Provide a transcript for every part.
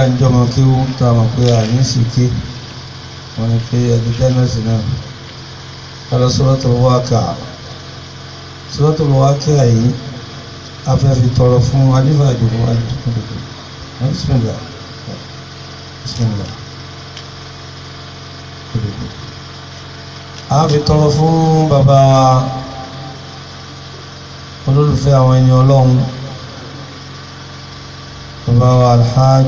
ń jọmọ kí ó ń ta mọ̀ pé àní sì ké wọ́n ní pé ẹbí tẹ́nẹ̀sì náà kálọ̀ Suratul Waqi'a Suratul Waqi'a yìí afẹ́fi tọrọ fún alífà ìdìbò alìdìbò bismillah bismillah a fi tọrọ fún bàbá wa olólùfẹ́ àwọn ẹni ọlọ́run bàbá wa alhaj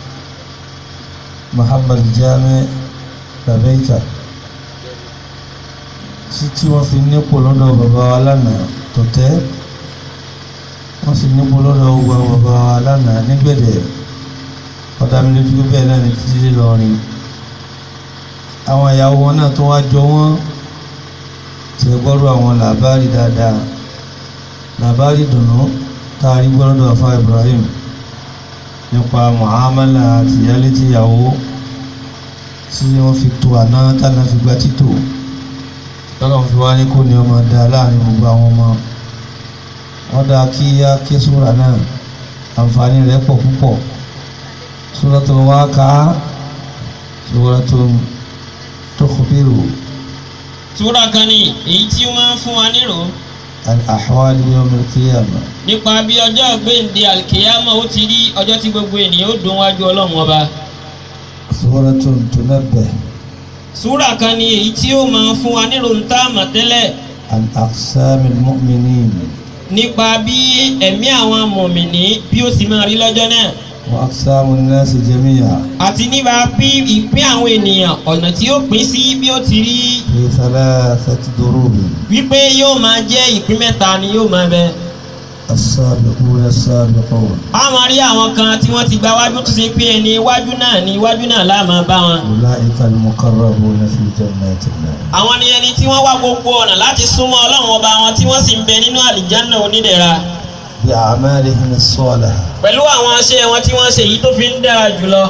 muhammad jami babeika tí wọ́n fi nípò lọ́dọ̀ bàbá wa lánàá tọ̀tẹ́ wọ́n sì nípò lọ́dọ̀ ogun àwọn bàbá wa lánàá nígbẹ̀dẹ̀ ọ̀dàmílójú bẹ́ẹ̀ náà ní títí lọ́rin àwọn ìyàwó wọn náà tó wá jọ wọ́n ti gbọ́rọ̀ àwọn làbárì dáadáa làbárì dùnú taari gbọ́rọ̀ àfa Ibrahim nípa muhammadu àti ìyálé tí ìyàwó tí wọ́n fi tó àná tánà fi gba títò lọ́kàn fi wá ní kò ní ọmọ dá láàrin gbogbo àwọn ọmọ wọ́n dá kí á ké súra náà àǹfààní rẹ̀ pọ̀ púpọ̀ Suratul Waqi'a Suratul tukhbiru súra kan ní èyí tí ó máa ń fún wa nírò an ahwali yawm al-qiyamah nípa bí ọjọ́ gbèǹde alkiyama ó ti rí ọjọ́ tí gbogbo ènìyàn ó dùn wájú ọlọ́run ọba Suratun tunabbih súra kan ní èyí tí ó máa ń fún wa nírò ń tá àmọ̀ tẹ́lẹ̀ an aqsamil mu'minin nípa bí ẹ̀mí àwọn mọ̀mìnì bí ó sì máa rí lọ́jọ́ náà wa aqsamun nasi jami'a àti nípa bí ìpín àwọn ènìyàn ọ̀nà tí ó pín sí bí ó ti rí fi thalathati durubin wípé yóò máa jẹ́ ìpín mẹ́ta ni yóò máa bẹ. as-sabiquna as-sabiqun a máa rí àwọn kan tí wọ́n ti gba wájú tó ṣe pé ẹni iwájú náà ni iwájú náà láà máa bá wọn. ulaika al-muqarrabuna fi jannati an-na'im àwọn ni ẹni tí wọ́n wá gbogbo ọ̀nà láti súnmọ́ ọlọ́run ọba wọn tí wọ́n sì ń bẹ nínú àlìjánná onídẹ̀ra bi a'malihim as-salihah pẹ̀lú àwọn aṣẹ́ wọn tí wọ́n ṣe èyí tó fi ń dára jùlọ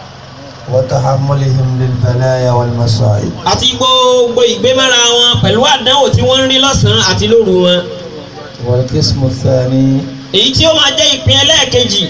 wa tahammulihim lil balaya wal masa'ib àti gbogbo ìgbémára wọn pẹ̀lú àdánwò tí wọ́n ń rí lọ́sàn-án àti lóru wọn wal qismu ath-thani èyí tí ó máa jẹ́ ìpín ẹlẹ́ẹ̀kejì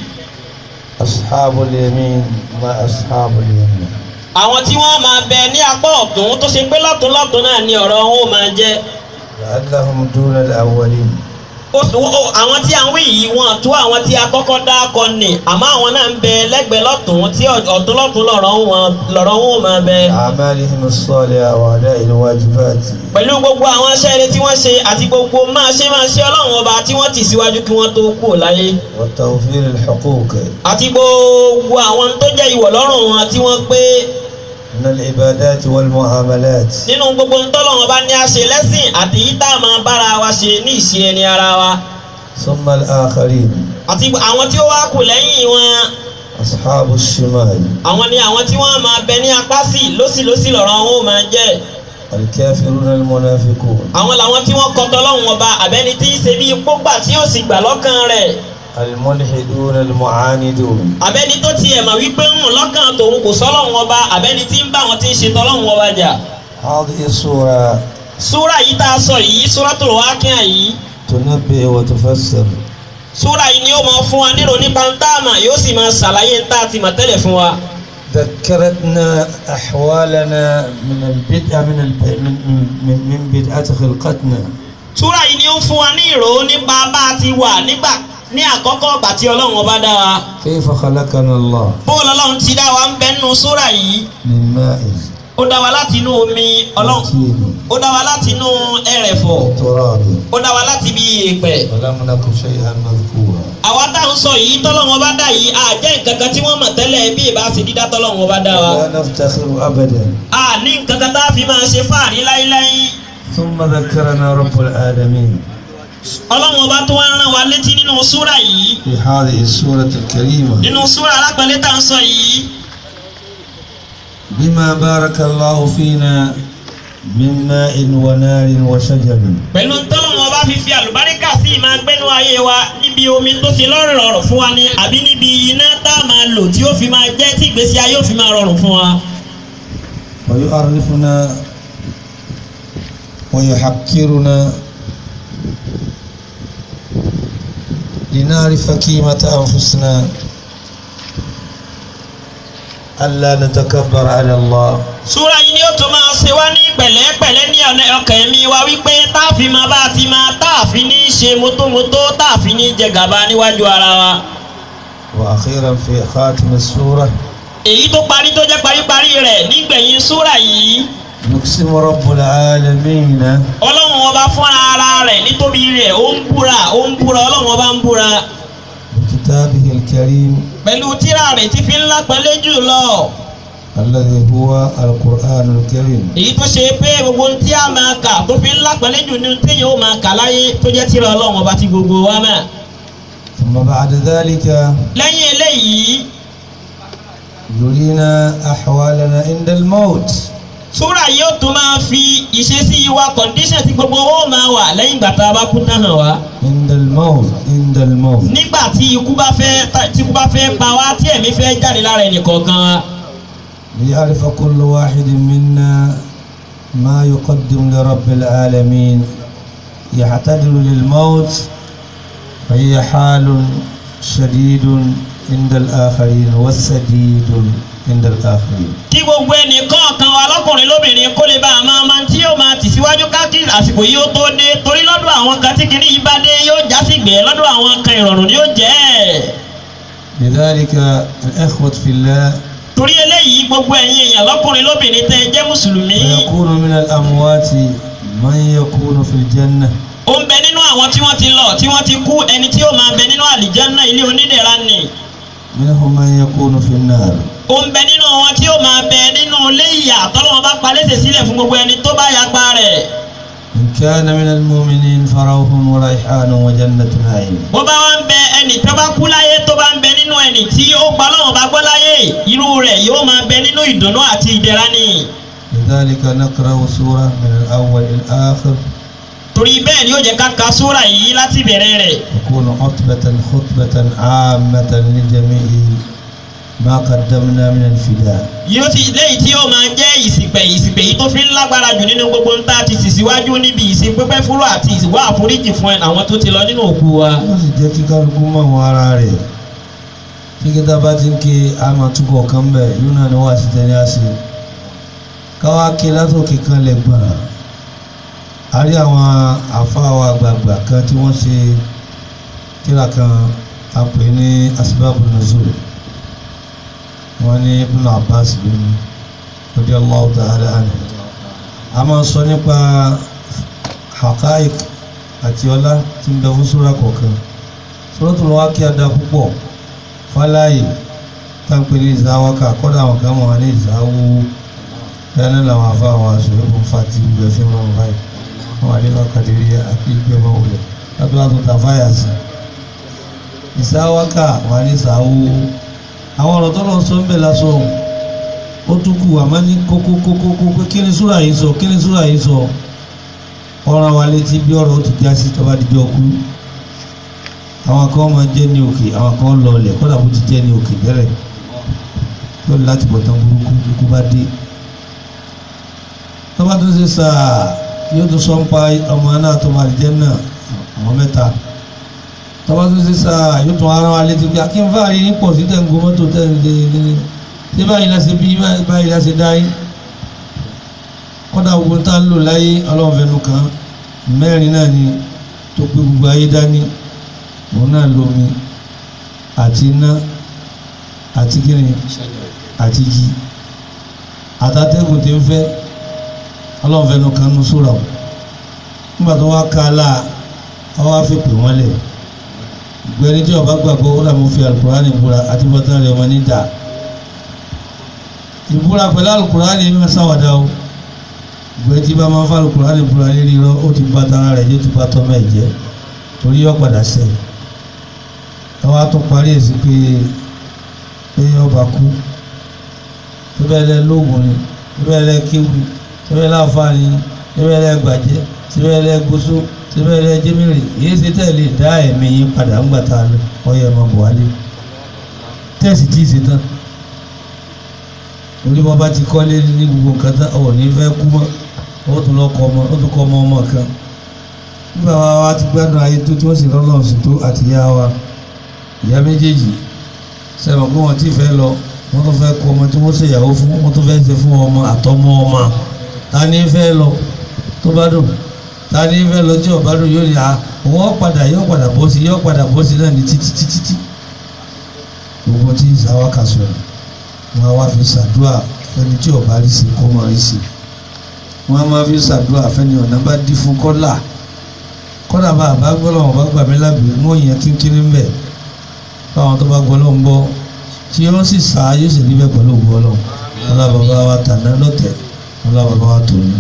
ashabul yamin ma ashabul yamin àwọn tí wọ́n máa bẹ ní apá ọ̀tún tó ṣe pé lọ́tún lọ́tún náà ni ọ̀rọ̀ wọn ó máa jẹ́ la'allahum duna al-awwalin ó sọ ó- àwọn tí à ń wí yìí wọn tó àwọn tí a kọ́kọ́ dá kọ ni àmọ́ àwọn náà ń bẹ lẹ́gbẹ̀ẹ́ lọ́tún tí ọ̀- ọ̀tún lọ́tún lọ́rọ̀ wọn lọ́rọ̀ wọn ò máa bẹ. أعمالهم الصالحة وأداء الواجبات pẹ̀lú gbogbo àwọn iṣẹ́ rere tí wọ́n ṣe àti gbogbo máa ṣe máa ṣe ọlọ́run ọba tí wọ́n tì síwájú kí wọ́n tó kú láyé وتوفير الحقوق àti gbogbo àwọn tó jẹ́ ìwọ̀ lọ́rùn wọn tí wọ́n pé من العبادات والمعاملات nínú gbogbo ntọ́lọ́run ọba ní a ṣe lẹ́sìn àti yìí tá a máa bára wa ṣe ní ìṣe ẹni ara wa ثم الآخرين àti àwọn tí ó wá kù lẹ́yìn wọn أصحاب الشمال àwọn ni àwọn tí wọ́n máa bẹ ní apá sí lọ́sílọ́sí lọ́rọ̀ wọn ó máa jẹ́ الكافرون المنافقون àwọn làwọn tí wọ́n kọtọ lọ́hùn ọba àbẹ́ni tí ń ṣe bí pógbà tí ó sì gbà lọ́kàn rẹ̀ الملحدون المعاندون àbẹ́ni tó tiẹ̀ mà wípé ń hùn lọ́kàn tòun kò sọ́lọ́hùn ọba àbẹ́ni tí ń bá wọn tí ń ṣe tọ́lọ́hùn ọba jà. هذه السورة súrà yìí tá a sọ yìí Suratul Waqi'a yìí تنبه وتفسر súrà yìí ni ó máa fún wa nírò nípa ń tá àmà yóò sì máa ṣàlàyé ń tá a ti mà tẹ́lẹ̀ fún wa. ذكرتنا أحوالنا من البدء من الب... من من, من بدءة خلقتنا súrà yìí ni ó ń fún wa ní ìró nípa bá a ti wà nígbà ní àkọ́kọ́ ìgbà tí ọlọ́run ọba dá wa. كيف خلقنا الله bóòlù ọlọ́run ti dá wa ń bẹ nínú súrà yìí من ماء ó dá wa láti inú omi ọlọ́run مكين ó dá wa láti inú ẹrẹ̀fọ̀ تراب ó dá wa láti bí èèpẹ̀. ولم نكن شيئا مذكورا àwa tá à ń sọ yìí tọ́lọ́wọ́n bá dá yìí à jẹ́ nǹkan kan tí wọ́n mọ̀ tẹ́lẹ̀ bí ìbá ṣe dídá tọ́lọ́wọ́n bá dá wa. لا نفتخر أبدا a ní nǹkan kan tá a fi máa ṣe fáàrí láíláí. ثم ذكرنا رب العالمين ọlọ́wọ́n bá tó wá ń rán wa létí nínú súrà yìí في هذه السورة الكريمة nínú súrà alápẹ̀lẹ́ tá à ń sọ yìí. بما بارك الله فينا من ماء ونار وشجر pẹ̀lú tọ́lọ́wọ́n bá fi fi àlùbáríkà sí ìmáa gbẹ́nu ayé wa níbi omi tó fi lọ́rùn ọ̀rọ̀ fún wa ni àbí níbi iná tá a máa lò tí ó fi máa jẹ́ tí ìgbésí ayé ó fi máa rọrùn fún wa. ويعرفنا ويحقرنا لنعرف قيمة أنفسنا ألا نتكبر على الله súra yìí ni ó tún máa ṣe wá ní pẹ̀lẹ́pẹ̀lẹ́ ní ọ̀nà ọkàn mi wa wípé táàfin máa bá a ti máa táàfin ní ṣe mótómótó táàfin ní jẹ gàba níwájú ara wa. وأخيرا في خاتم السورة èyí tó parí tó jẹ́ paríparí rẹ̀ nígbẹ̀yìn súra yìí يقسم رب العالمين ọlọ́run ọba fúnra ara rẹ̀ nítorí rẹ̀ ó ń búra ó ń búra ọlọ́run ọba ń búra بكتابه الكريم pẹ̀lú tírà rẹ̀ tí fi ń lápẹ́lẹ́ jù lọ الذي هو القرآن الكريم èyí tó ṣe pé gbogbo ohun tí a máa kà tó fi ń lápẹ́lẹ́ jù ní téèyàn ó máa kà láyé tó jẹ́ tírà ọlọ́run ọba tí gbogbo wa mọ̀ ثم بعد ذلك lẹ́yìn eléyìí يرينا أحوالنا عند الموت súrà yìí ó tún máa fi ìṣesí wa kọ̀ǹdíṣàn tí gbogbo owó máa wà lẹ́yìn ìgbà tá a bá kú tán hàn wá. عند الموت عند الموت nígbà tí ikú bá fẹ́ tí ikú bá fẹ́ pa wá tí ẹ̀mí fẹ́ jáde lára ẹnìkọ̀ọ̀kan wa. ليعرف كل واحد منا ما يقدم لرب العالمين يعتدل للموت فهي حال شديد عند الآخرين والسديد عند الآخرين kí gbogbo ẹnìkọ̀ọ̀kan wa lọ́kùnrin lóbìnrin kó lè bá a máa máa tí yóò máa tẹ̀síwájú káàkiri àsìkò yìí ó tó dé torí lọ́dọ̀ àwọn kan tí kìíní yìí bá dé yóò já sí gbé lọ́dọ̀ àwọn kan ìrọ̀rùn ni yóò jẹ́. لذلك الإخوة في الله torí eléyìí gbogbo ẹ̀yin èèyàn lọ́kùnrin lóbìnrin tẹ́ ẹ jẹ́ mùsùlùmí. فيكون من الأموات من يكون في الجنة ó ń bẹ nínú àwọn tí wọ́n ti lọ tí wọ́n ti kú ẹni tí ó máa bẹ nínú àlìjánná ilé onídẹ̀ra nì. منهم من يكون في النار ó ń bẹ nínú wọn tí ó máa bẹ nínú ilé ìyà tọ́lọ́wọ́n bá palẹ́sẹ̀ sílẹ̀ fún gbogbo ẹni tó bá yapa rẹ̀. إن كان من المؤمنين فروح وريحان وجنة نعيم bó bá wá ń bẹ ẹni tó bá kú láyé tó bá ń bẹ nínú ẹni tí ó gba Ọlọ́run bá gbọ́ láyé irú rẹ̀ yóò máa bẹ nínú ìdùnnú àti ìdẹ̀ra ni. لذلك نقرأ سورة من الأول إلى الآخر torí bẹ́ẹ̀ ni ó jẹ́ ká ka súrà yìí láti bẹ̀rẹ̀ rẹ̀. تكون خطبة خطبة عامة لجميع ما قدمنا من الفداء yóò ti léyìí tí yóò máa jẹ́ ìsìpẹ̀ ìsìpẹ̀ yìí tó fi ń lágbára jù nínú gbogbo ń tá a ti sì síwájú níbi ìsìnpẹ́pẹ́ fúró àti ìwà àforíjì fún àwọn tó ti lọ nínú òkú wa. yóò sì jẹ́ kí kálukú mọ̀ wọn ara rẹ̀ kíkítà bá ti ń ké àmọ́ túbọ̀ kan bẹ̀ yóò náà ni wọ́n àti tẹ̀lé àṣẹ káwá ké látòkè kan lẹ̀ gbọ̀n a rí àwọn àfáà àgbààgbà kan tí wọ́n ṣe kíra kan a pè ní asbábù nuzul wọ́n ní Ibn Abbas lónìí radiyallahu ta'ala anhu a máa sọ nípa haqa'iq àti ọlá tí ń bẹ fún súra kọ̀ọ̀kan Suratul Waqi'a dá púpọ̀ fáláyé táǹpẹ̀ ní ìzáwákà kọ́dà àwọn kan wọ́n ní ìzáwó dáná làwọn afá àwọn aṣọ ìbùn fati ìgbẹ́ fi máa ń báyìí wọ́n wà nínú kàdérí àti ìgbẹ́ máa wọlé lábẹ́ àtúntà fáyà sí ìzáwákà wọ́n ní ìzáwó àwọn ọ̀rọ̀ tó lọ sọ ń bẹ̀ lásán ó tún kù àmọ́ ní kókó kókó kókó kí ni súra yìí sọ kí ni súra yìí sọ ọ̀ràn wa létí bí ọ̀rọ̀ ó ti já sí tọ́ba dídí ọkú àwọn kan máa jẹ́ ní òkè àwọn kan lọ ọlẹ̀ kọ́dà bó ti jẹ́ ní òkè bẹ̀rẹ̀ yóò láti bọ̀ tán burúkú ikú bá dé tọ́ba tó ṣe sáà yóò tún sọ ń pa ọmọ náà tó máa jẹ́ náà àwọn mẹ́ta tọ́ba tó ṣe sáà yóò tún ara wa létí pé akínfààrí ní pọ̀ sí tẹ̀ǹgó mọ́tò tẹ̀ǹgé ṣé báyìí láṣẹ bí báyìí láṣẹ dáyé kọ́dà gbogbo tá ń lò láyé ọlọ́run fẹnu kan mẹ́rin náà ni tó gbé gbogbo ayé dání òun náà lomi àti iná àti kíni àti jí àtàtẹ́gùn tí ń fẹ́ ọlọ́run fẹnu kan nu sóra o nígbà tó wá ká a láà wọ́n wá fi pè wọ́n lẹ̀ gbẹ̀ni tí ọba gbàgbọ́ ó dàbí fi alukurani búra àti bọ́tán rẹ̀ wọ́n ní dà ìbúra pẹ̀lú alukurani ní sáwàdà o gbẹ̀ni tí bá máa fa alukurani búra lérí rọ ó ti bá tara rẹ̀ yóò ti bá tọ́ mẹ́ẹ̀ jẹ́ torí yọ padà sẹ́yìn táwa tún parí èsì pé pé ọba kú síbẹ̀ lẹ lóògùn ni síbẹ̀ lẹ kéwù ni síbẹ̀ lẹ àfààní ni síbẹ̀ lẹ gbàjẹ́ síbẹ̀ lẹ gbósó síbẹ̀ lẹ jẹ́mìrì èyí ṣe tẹ̀lé dá ẹ̀mí yín padà ńgbà tá a lọ ọyẹ ọmọ buhari tẹ̀sí tí ì ṣe tán orí bọ́ bá ti kọ́lé ní gbogbo nǹkan tán ọ̀ ní fẹ́ kú mọ́ ó tún lọ kọ́ ọmọ ó tún kọ́ ọmọ ọmọ kan nígbà wa wa ti gbádùn ayé tó tí wọ́n sì lọ́lọ́run sí tó àti ìyá wa ìyá méjèèjì sẹ́wọ̀n pé wọ́n ti fẹ́ lọ wọ́n tó fẹ́ kó ọmọ tí wọ́n ṣèyàwó fún wọ́n tó fẹ́ ṣe fún ọmọ àtọmọ ọmọ ta ni fẹ́ lọ tó bá dùn ta ni fẹ́ lọ tí ọba dùn yóò ní à wọ́n padà yóò padà bọ́ sí yóò padà bọ́ sí náà ní títí títí tí gbogbo tí ìsáwá kà sọ̀rọ̀ wọn á wá fi ṣàdúrà fẹ́ni tí ọba rí sí kó máa rí sí wọn á máa fi ṣàdúrà fẹ́ni ọ̀nà bá dí fún kọ́là kọ́là bá àbá gbọ́dọ̀ wọn bá gbà mí lábẹ́ mọ́ ìyẹn kínkínní ń bẹ̀ báwọn tó bá gbọ́ lọ́n bọ́ tí wọ́n sì sá yóò sì níbẹ̀ pẹ̀lú ògbó ọlọ́run ọlá bàbá wa tàná lọ́tẹ̀ ọlá bàbá wa tòní.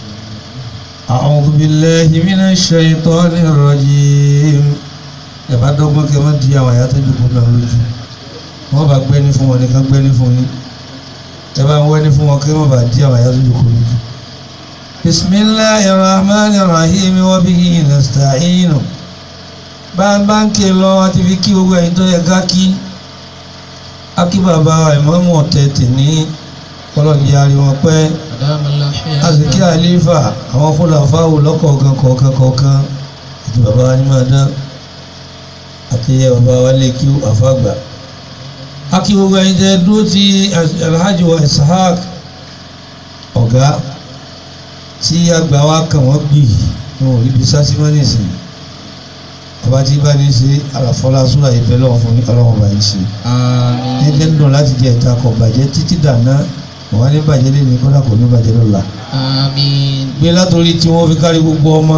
A'udhu billahi minash shaitanir rajim ẹ̀ bá dọ́gbọ́n kẹ́ wọ́n di àwọn àyà tó jókòó náà lójú wọ́n bá gbẹ́ni fún wọn nìkan gbẹ́ni fún yín ẹ bá ń wẹ́ni fún wọn kí wọ́n bá di àwọn àyà tó jókòó lójú. bismillahir rahmanir rahim wa bihi nasta'inu bá ń bá ń ké lọ àti fi kí gbogbo ẹ̀yin tó yẹ ká kí akí bàbá ìmáàmù ọ̀tẹ̀ tìní kọlọ́ọ̀dì yarí wọn pẹ́ azikí àlífà àwọn fúlàfáwò lọ́kọ̀ọ̀kan kọ̀ọ̀kan kọ̀ọ̀kan àti bàbá wa ní máa dán àti yẹ bàbá wa lè kí àfàgbà akí gbogbo ẹ̀yin tẹ́ dúró ti alhaji wa ishaq ọ̀gá tí àgbà wa kàn wọ́n gbì wọn ò rí bí sásímọ́nì sí ọba tí bá ní ṣe àlàfọlá súra ìbẹ lọ́wọ́ fún ọlọ́wọ́ bá yìí ṣe. ẹgbẹ́ ń dùn láti jẹ ìta kọ̀ bàjẹ́ títí dàná wọ́n á ní bàjẹ́ lẹ́nu kọ́dà kò ní bàjẹ́ lọ́la. gbé látòrí tí wọ́n fi kárí gbogbo ọmọ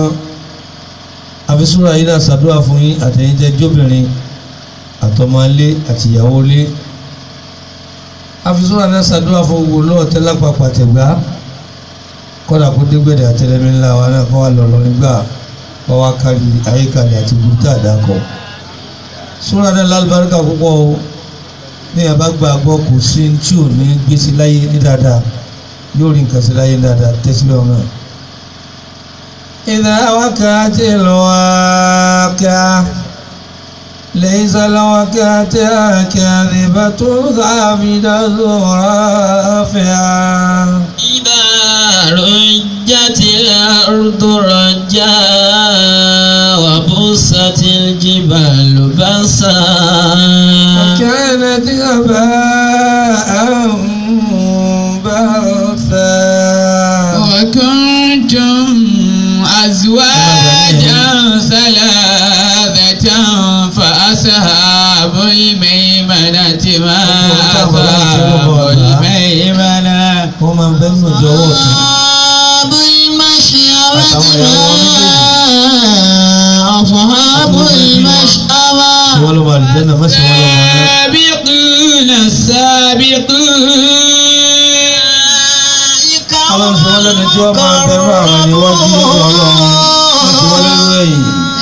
àfisúra yìí náà ṣàdúrà fún yín àtẹ̀yìntẹ́ jóbìnrin àtọmọlé àtìyàwólé àfisúra náà ṣàdúrà fún gbogbo lọ́ọ̀tẹ́ lápapọ̀ àtẹ̀gbá kọ́dà kó dégbèdè àtẹlẹmí ńlá wa náà kọ́ wà lọ́lọ́ nígbà wọ́n wá kárí ayékalẹ̀ àti burúkú àdákọ̀. súra náà lálùbáríkà púpọ̀ o ní ẹ̀bá gbàgbọ́ kò sí tí ò ní gbé sí láyé ní dáadáa yóò rí nǹkan sí láyé ní dáadáa tẹ́sílẹ̀ ọ̀nà. إذا وقعت الواقعة ليس لوقعتها كاذبة خافضة رافعة إذا رجت الأرض رجا وبست الجبال بسا وكانت هباء منبثا وكنتم أزواجا ثلاثة فأصحاب الميمنة ما أصحاب الميمنة wọ́n máa ń bẹ́ nínú ìjọ ọwọ́ ọ̀tún أصحاب المشأمة Àtàwọn ìyàwó wọn أصحاب tí المشأمة wọ́n lọ́ máa dìbẹ́ náà mọ́sí wọn lọ́wọ́ náà. السابقون السابقون ọlọ́run sọ wọ́n lẹ́nu tí wọ́n máa ń bẹ̀rù àwọn ìwájú lọ́dọ̀ ọlọ́run wọ́n ti wọ́n lẹ́rú ẹ̀yìn.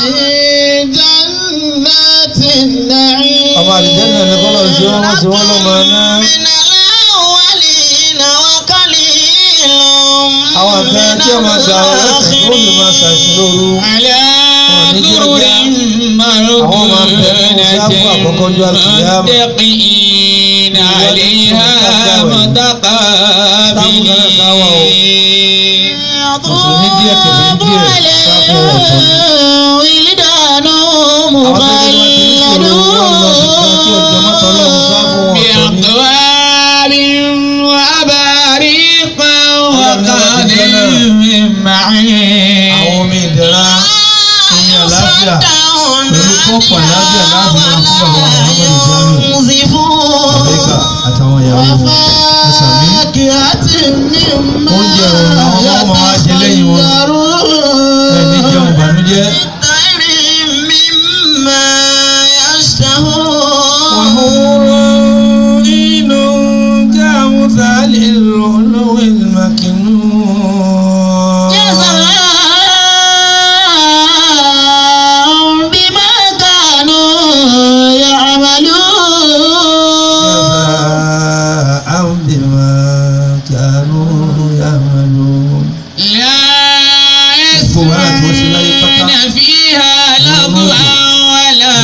جنات النعيم ọmọ àdìjẹ́ náà ní kọ́lọ́ sí wọn wọ́n ti wọ́n lọ́ máa ná. من الأولين وقليل àwọn àgbẹ̀ tí wọ́n máa gbà wọ́n lọ́sẹ̀ tó lè máa ṣàìsàn lóru. على ní jẹ́ سرر ọjà. Àwọn máa ń bẹ fún sáfù àkọ́kọ́ ọjọ́ àlùkìyámà. متقين عليها متقابلين Mùsùlùmí díẹ̀ kẹ̀lé díẹ̀ sáfù ọ̀tọ̀ ni. ولدان àwọn tó ní wọ́n ti ní sòrò wọ́n lọ sí kan tí ọjọ́ mọ́tò ọlọ́run sáfù ọ̀tọ̀ ni. بأقوال وأباريق وقاد من معين àwọn omi ìdẹ̀ra omi àlàáfíà pẹ̀lú kọ́ọ̀pù àlàáfíà láàbù máa fún bàbá Muhammadu Jamiu Àbẹ́kà àtàwọn ìyàwó ẹ̀sà mi. Oúnjẹ ọ̀run àwọn ọmọ wa jẹ lẹ́yìn wọn. Ẹni jẹun ìbànújẹ́. وحور عين كأمثال اللؤلؤ المكنون بما كانوا يعملون جزاء بما كانوا يعملون لا Gbogbo wàhálà tí wọ́n ṣe láyé pátá. يسمعون فيها لغوا ولا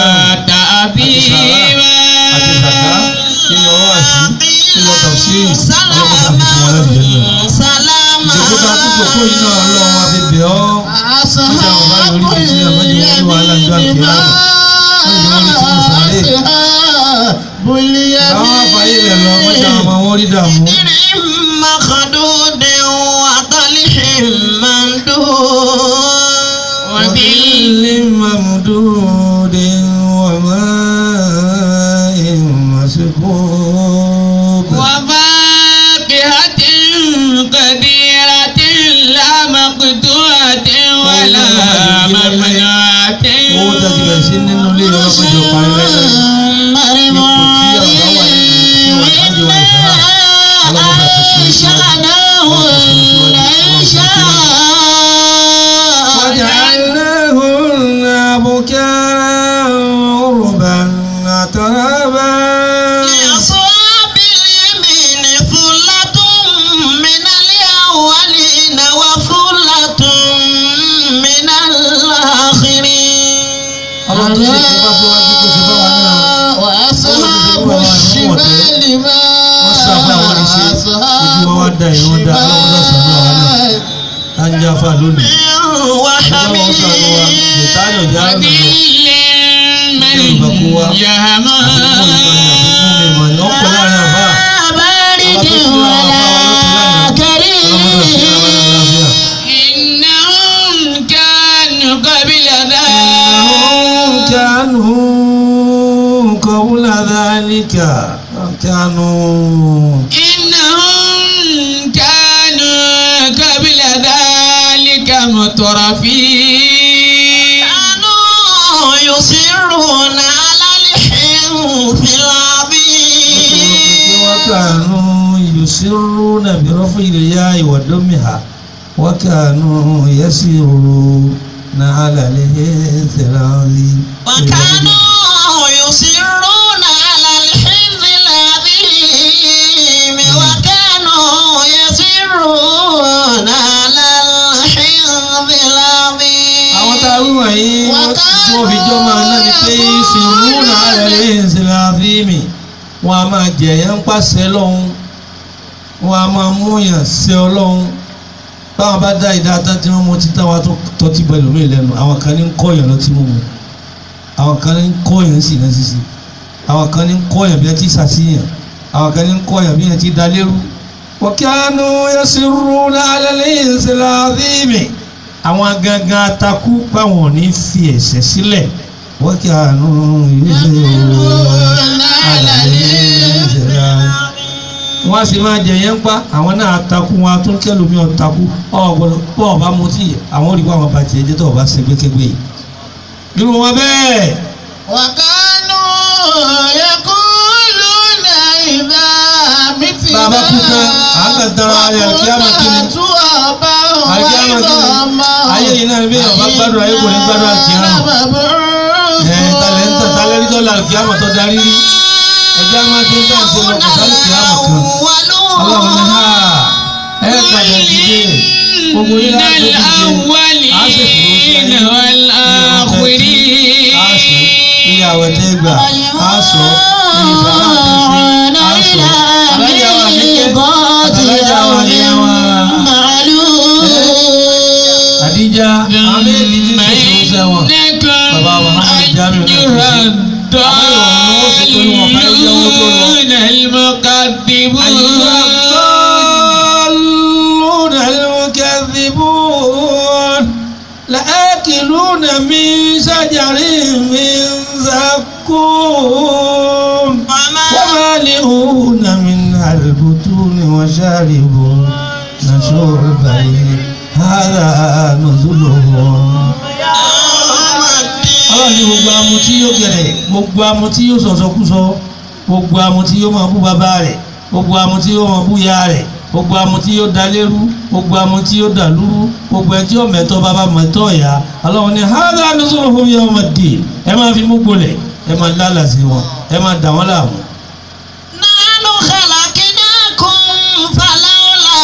تأثيما àti zaka nínú ọwọ́ àṣì nínú tọ̀sí ọlọ́mọ tàbí fún wọn lẹ́nu jẹ́ náà. ìjọba tó kúkú kó iná ọlọ́run wa fi bẹ̀ ọ́. Nígbà wọn bá yọrí bí tí àwọn yìí wọ́n ní wàhálà ìjọ àkìyà. Wọ́n yìí wọ́n ní tí mo sàárè. Àwọn afáyé rẹ̀ bẹ́ẹ̀ lọ mọ́jà ọmọ wọn rí dààmú. سدر مخدود وطلح ممدود وظل ممدود وماء مسكوب وفاكهة كثيرة لا مقطوعة ولا ممنوعة owó tó ti bẹ̀rẹ̀ sí nínú ilé ọlọ́mọdé ọ̀parí lẹ́yìn ipò tí ọ̀gá wà nínú tí wọ́n á jẹ́ wà ìfẹ́ ọlọ́mọdé àti وجعلناهن بكاء عربا أترابا لأصحاب اليمين ثلة من الأولين وثلة من الآخرين ọlọ́run tó ṣe tó bá tó wájú kó ṣe bá wa náà وأصحاب الشمال ما wọ́n sábà wọ́n rí ṣe ojú wọn wá da ìwọ́n da ọlọ́run náà sọ̀rọ̀ àwọn náà tá ń jáfa lónìí ọlọ́run sọ̀rọ̀ wa ìtàlẹ̀ ọ̀jà àrùn lọ من يهما ìmọ̀ ni wọ́n pọ̀ láàrin àbá بارد ولا كريم إنهم كانوا قبل إنهم ذلك كانوا قبل ذلك كانوا إنهم كانوا قبل ذلك مترفين كانوا يصرون على الحنث العظيم وكانوا يسرون برفع الياء وضمها وكانوا يسيرون على الانثراض وكانوا يصرون على الحنث العظيم وكانوا يصرون على الحنث العظيم àwọn tá a wí wọ̀nyí wọ́n tí wọ́n fi jọ́ máa náà ni pé ìsìnrún ààrẹ ìsìnlẹ̀ àfíìmì wọn a máa jẹ̀yàn ń pàṣẹ lọ́hún wọn a máa múyàn ṣe ọlọ́hún báwọn bá dá ìdá tán tí wọ́n mú títà wa tó tọ́tí bọ ẹlòmíì lẹ́nu àwọn kan ní ń kọ́yàn lọ́tí mímu àwọn kan ní ń kọ́yàn sí iná sísè àwọn kan ní ń kọ́yàn bí wọ́n ti ṣàṣìyàn àwọn kan ní ń kọ́yàn bí wọ́n ti dá lérú. wọ́kíánú yasirruna ala al-insil azimi àwọn gangan atakú báwọn ò ní fi ẹ̀ṣẹ̀ sílẹ̀ wọ́kíánú yasirruna ala al-insil azimi wọ́n á sì máa jẹ yẹn ń pa àwọn náà takú wọn tún kẹlòmí ọ̀ takú ọ̀gbọ́dọ̀ bọ́ ọba mutí àwọn olùkọ́ àwọn bàtì ẹ̀jẹ̀ tó ọba ṣègbékégbé yìí. irú wọn bẹ́ẹ̀ وكانوا يقولون إذا متنا Bàbá kú tán, à ń kàn tara ayé àlùkìyámà kí ni? وكنا àlùkìyámà kí ni ayé yìí náà bí ọba gbádùn ayé kò ní gbádùn àlùkìyámà. ẹ̀ talẹ̀ ń tàn talẹ̀ rí tọ́lá àlùkìyámà tó darí rí ẹjẹ́ á máa ti ń tàn sí lọ kò sálùkìyámà kan. ọlọ́run ní ha ẹ padà dìde gbogbo yín láti dìde á sì fún الأولين a sì والآخرين iye àwẹ̀ tẹ́ gbà á sọ iye sàrà àti ṣe á sọ alájà wa níkẹ́ alájà wa yẹ wa àdíjà àmẹ́ẹ̀dì tí kò tó sẹ́wọ̀n Bàbá wa, Muhammad Jamiu náà kò sí. الضالون المكذبون الضالون المكذبون لآكلون من شجر من زقوم ومالئون منها البطون وشاربون شرب هذا نزلهم ọlọ́run ní gbogbo amutí yóò gẹ̀rẹ̀ gbogbo amutí yóò sọ̀sọ̀kúsọ gbogbo amutí yóò máa bú bàbá rẹ̀ gbogbo amutí yóò máa bú ya rẹ̀ gbogbo amutí yóò dalérú gbogbo amutí yóò dàlúrú gbogbo ẹtí yóò mẹ̀tọ́ bàbá mẹ̀tọ́ ìyá ọlọ́run ní hádà nuzuluhum yawmaddin ẹ máa fi mú gbolẹ̀ ẹ máa lálàsí wọn ẹ máa dà wọ́n láàmú. نحن خلقناكم فلولا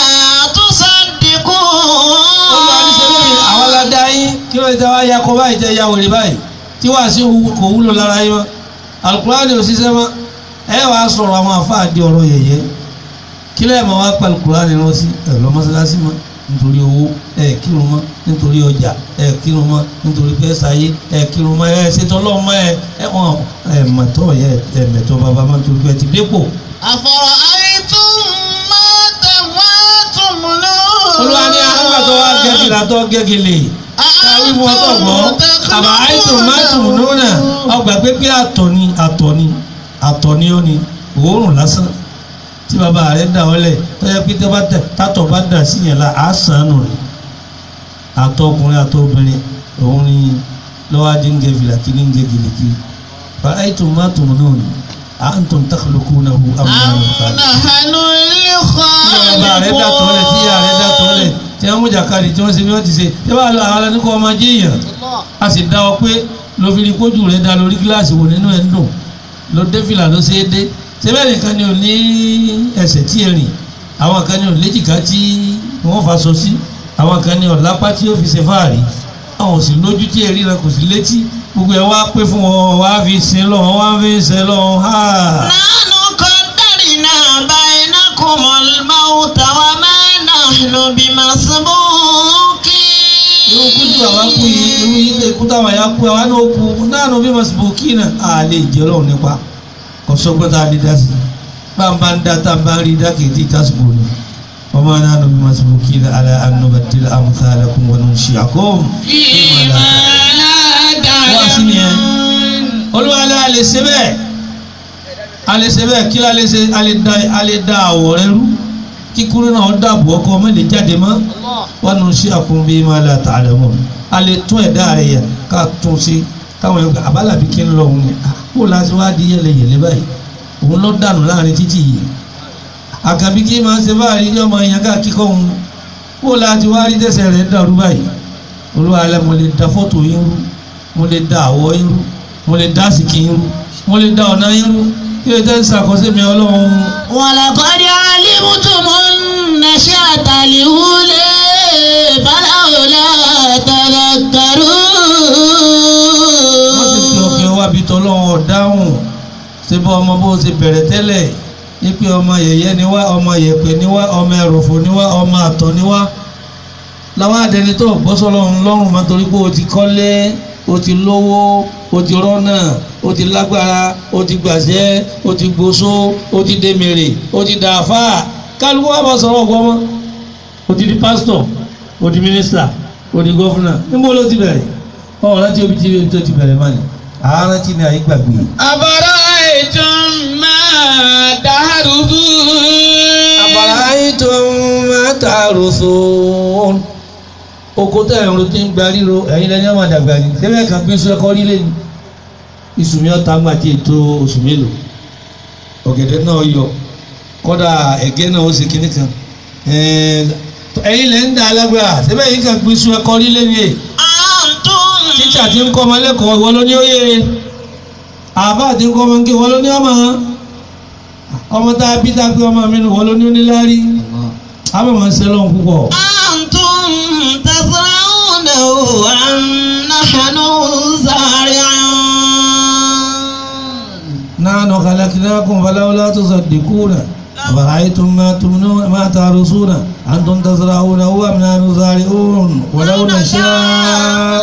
تصدقون àwọn aládá yín kí ló dé wá yakọ báyìí tẹ ya wèrè báyìí tí wàá sí kò wúlò lára yín mọ́ alukurani ò ṣiṣẹ́ mọ́ ẹ wàá sọ̀rọ̀ àwọn àfáà di ọ̀rọ̀ yẹ̀yẹ́ kí lẹ́yìn máa wá pa alukurani lọ sí ẹ̀rọ mọ́sálásí mọ́ nítorí owó ẹ kírun mọ́ nítorí ọjà ẹ kírun mọ́ nítorí pẹ́sáyé ẹ kírun mọ́ ẹ ṣètò ọlọ́mọ ẹ ẹ wọn ẹ mọ̀tọ́ yẹ ẹ mẹ̀tọ́ bàbá mọ́ nítorí pẹ́ ti dépò أفرأيتم ما تموتمون olúwa ní àgbàdo wa gẹ́gìlá tó gẹ́gìlì káwí wọn tó gbọ́ àbá àìsàn máàtùmù lónà ọgbà pépé àtọ̀ ni àtọ̀ ni àtọ̀ ni ó ni òórùn lásán tí bàbá rẹ̀ dà ọ́ lẹ̀ tọ́jà pé tẹ́ bá tẹ̀ tátọ̀ bá dà sí yẹn la á sàn nù rẹ̀ àtọ̀ ọkùnrin àtọ̀ obìnrin òun ni lọ́wọ́ adé ń gẹ fìlà kí ní ń gẹ gìlìkì bá àìsàn máàtùmù lónà à ń tún tàkìlùkù náà wù أم amúnáwó نحن bàbá rẹ̀ dà tọ́lẹ̀ tí ìyá rẹ̀ dà tọ́lẹ̀ tí wọ́n mú jàkadì tí wọ́n ṣe bí wọ́n ti ṣe tí wọ́n lọ àwọn ẹni kọ́ ọmọ ajé èèyàn a sì dá ọ pé ló fi ní kójú rẹ̀ dá lórí gíláàsì wò nínú ẹ̀ ń dùn ló dé fìlà ló ṣe é dé síbẹ̀ nìkan ni ò ní ẹsẹ̀ tí ẹ rìn àwọn kan ni ò léjìká tí wọ́n fa sọ sí àwọn kan ni ò lápá tí ó fi ṣe fáàrí àwọn ò sì lójú tí ẹ ríran kò sí létí gbogbo ẹ wá pé fún wọn wá fi sin lọ wọn wá fi sin lọ ha. نحن قدرنا بينكم الموت وما نحن irú kújú àwa kú بمسبوقين yìí irú yìí lè kú táwọn àyà kú àwa náà kú náà bí mọ̀sibókì náà a lè jẹ́ ọlọ́run nípa kò sọ́gbọ́n tá a lè dá sí bá ń bá ń dá tá a bá ń rí dá kìí tí tásìkò ni wọ́n máa náà bí mọ̀sibókì náà ala anubadila amthalakum wa nunshiakum فيما لا wá sí ni ẹ تعلمون olúwa ní a lè ṣe bẹ́ẹ̀ a lè ṣe bẹ́ẹ̀ kí la lè ṣe a lè da a lè da àwọ̀ rẹ rú kíkúrú náà dàbò ọkọ ọmọ lè jáde mọ́ wọn nù sí àkùn bíi máa la tà lẹ mọ́ a lè tún ẹ̀dá rẹ yẹ ká tún sí káwọn ẹgbẹ́ abálàbí kí ń lọ òun ni ah, kó láti wá di yẹlẹyẹlẹ báyìí òun lọ dànù láàrin títì yìí àkàbí kí máa ṣe báyìí ní ọmọ yẹn ká kíkọ́ òun kó láti wá rí tẹ̀sẹ̀ rẹ̀ dàrú báyìí olúwa alẹ́ mo lè da fọ́tò yín rú mo lè da àwọ̀ yín rú mo lè da àsìkí yín rú mo lè da ọ̀nà yín rú kí lè tẹ́ ń ṣàkóso mi ọlọ́run ولقد علمتم النشأة الأولى فلولا wọ́n sì fi تذكرون ọ̀gbìn wá bí tọ́lọ́wọ́ dáhùn ṣé bọ́ ọmọ bó ṣe bẹ̀rẹ̀ tẹ́lẹ̀ wípé ọmọ yẹ̀yẹ́ ni wá ọmọ yẹ̀pẹ̀ ni wá ọmọ ẹ̀rọ̀fọ̀ ni wá ọmọ àtọ̀ ni wá láwọn àdẹni tó bọ́ sọ́lọ́run lọ́rùn mọ́ torí pé o ti kọ́lé o ti lówó o ti rọ́nà o ti lágbára o ti gbàṣẹ́ o ti gbóṣó o ti dèmèrè o ti dàáfà kálukú wà bá sọ̀rọ̀ ọgbọ́n mọ́ o ti di pásítọ̀ o di mínísítà o di gọ́fúnà níbo ló ti bẹ̀rẹ̀ ọ̀hún láti obi tí tó ti bẹ̀rẹ̀ mọ́ni àárọ̀ tí ní ayé gbàgbé أفرأيتم ما تحرثون àbàráyìntàn mẹ́tàrúsùn oko tẹ̀ ẹ̀rọ tí ń gba ríro ẹ̀yin lẹ́ni ọmọ àdàgbà ni sẹ́fẹ̀ kan gbé sọ ẹ̀kọ́ líle ni iṣu mi ọ̀tá ńgbà tí ètò oṣù mélòó ọ̀gẹ̀dẹ̀ náà yọ kọ́dà ẹ̀gẹ́ náà ó ṣe kinní kan ẹ̀yin lẹ́ ń da alágbára sẹ́fẹ̀ yìí kan gbé sọ ẹ̀kọ́ líle ni èyí أنتم tíṣà tí ń kọ́ ọmọ lẹ́kọ̀ọ́ ìwọ ló ní ó yé àbá tí ń kọ́ ọmọ nké ìwọ ló ní ọmọ ọmọ tá a bí tá a pé ọmọ mi nù ìwọ ló ní ó ní láárí àbá máa ń ṣe lọ́hùn púpọ̀ أنتم تزرعونه أم نحن الزارعون نحن خلقناكم فلولا تصدقون أفرأيتم ما تمنون ما تهرسون أنتم تزرعونه أم نحن زارعون ولو نشاء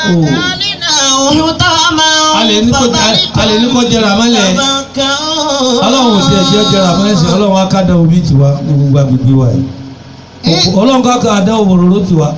alẹ́ ní kò alẹ́ ní kò jẹrà mọ́lẹ̀ ọlọ́run ò tiẹ̀ jẹ́ jẹrà mọ́lẹ̀ sí ọlọ́run akádà omi tiwa ní gbogbo agbègbè wa yìí ọlọ́run káka àdáwò òróró tiwa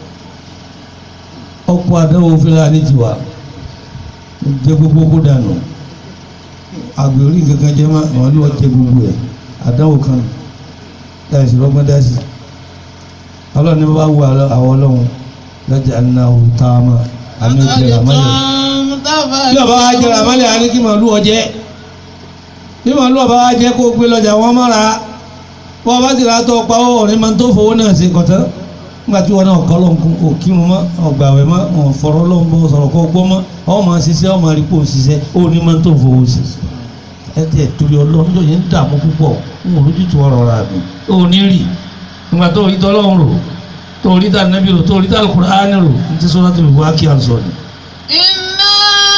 ọ̀pọ̀ àdáwò fúlàní tiwa jẹ gbogbo kó dànù àgbèrè kankan jẹ má àwọn olúwa jẹ gbogbo ẹ̀ àdáwò kan láìsí lọ́gbọ́n dá sí ọlọ́run ní bá wù àwọn ọlọ́run lọ́jà anáwó táàmà àmì ìjẹrà mọ́lẹ̀ bí ọba wa jẹrà mọ́lẹ̀ àní kí màálù ọjẹ́ bí màálù ọba wa jẹ́ kó gbé lọ́jà wọn mọ́ra wọ́n bá sì rà tọ́ pa ó ọ̀rẹ́ máa ń tó fowó náà sí kọ̀tán nígbà tí wọn náà kọ́ lọ́n kún kò kírun mọ́ ọ̀gbàwẹ̀ mọ́ ọ̀ fọ̀rọ̀ lọ́n bọ́ sọ̀rọ̀ kọ́ gbọ́ mọ́ ọ̀ máa ṣiṣẹ́ ọ̀ máa rí pò ṣiṣẹ́ ó ní máa ń tó fowó sí ẹ tẹ̀ torí ọlọ́run tó yẹn ń dààmú púpọ̀ ń wò lójútu ọ̀rọ̀ rà mí ó ní rì nígbà tó rí tọ́lọ́run rò tó rí tà nẹ́bí rò tó rí tà Al-Qur'ani rò ní ti sọ́dọ̀ tó fi wá kí à ń sọ ni. إنا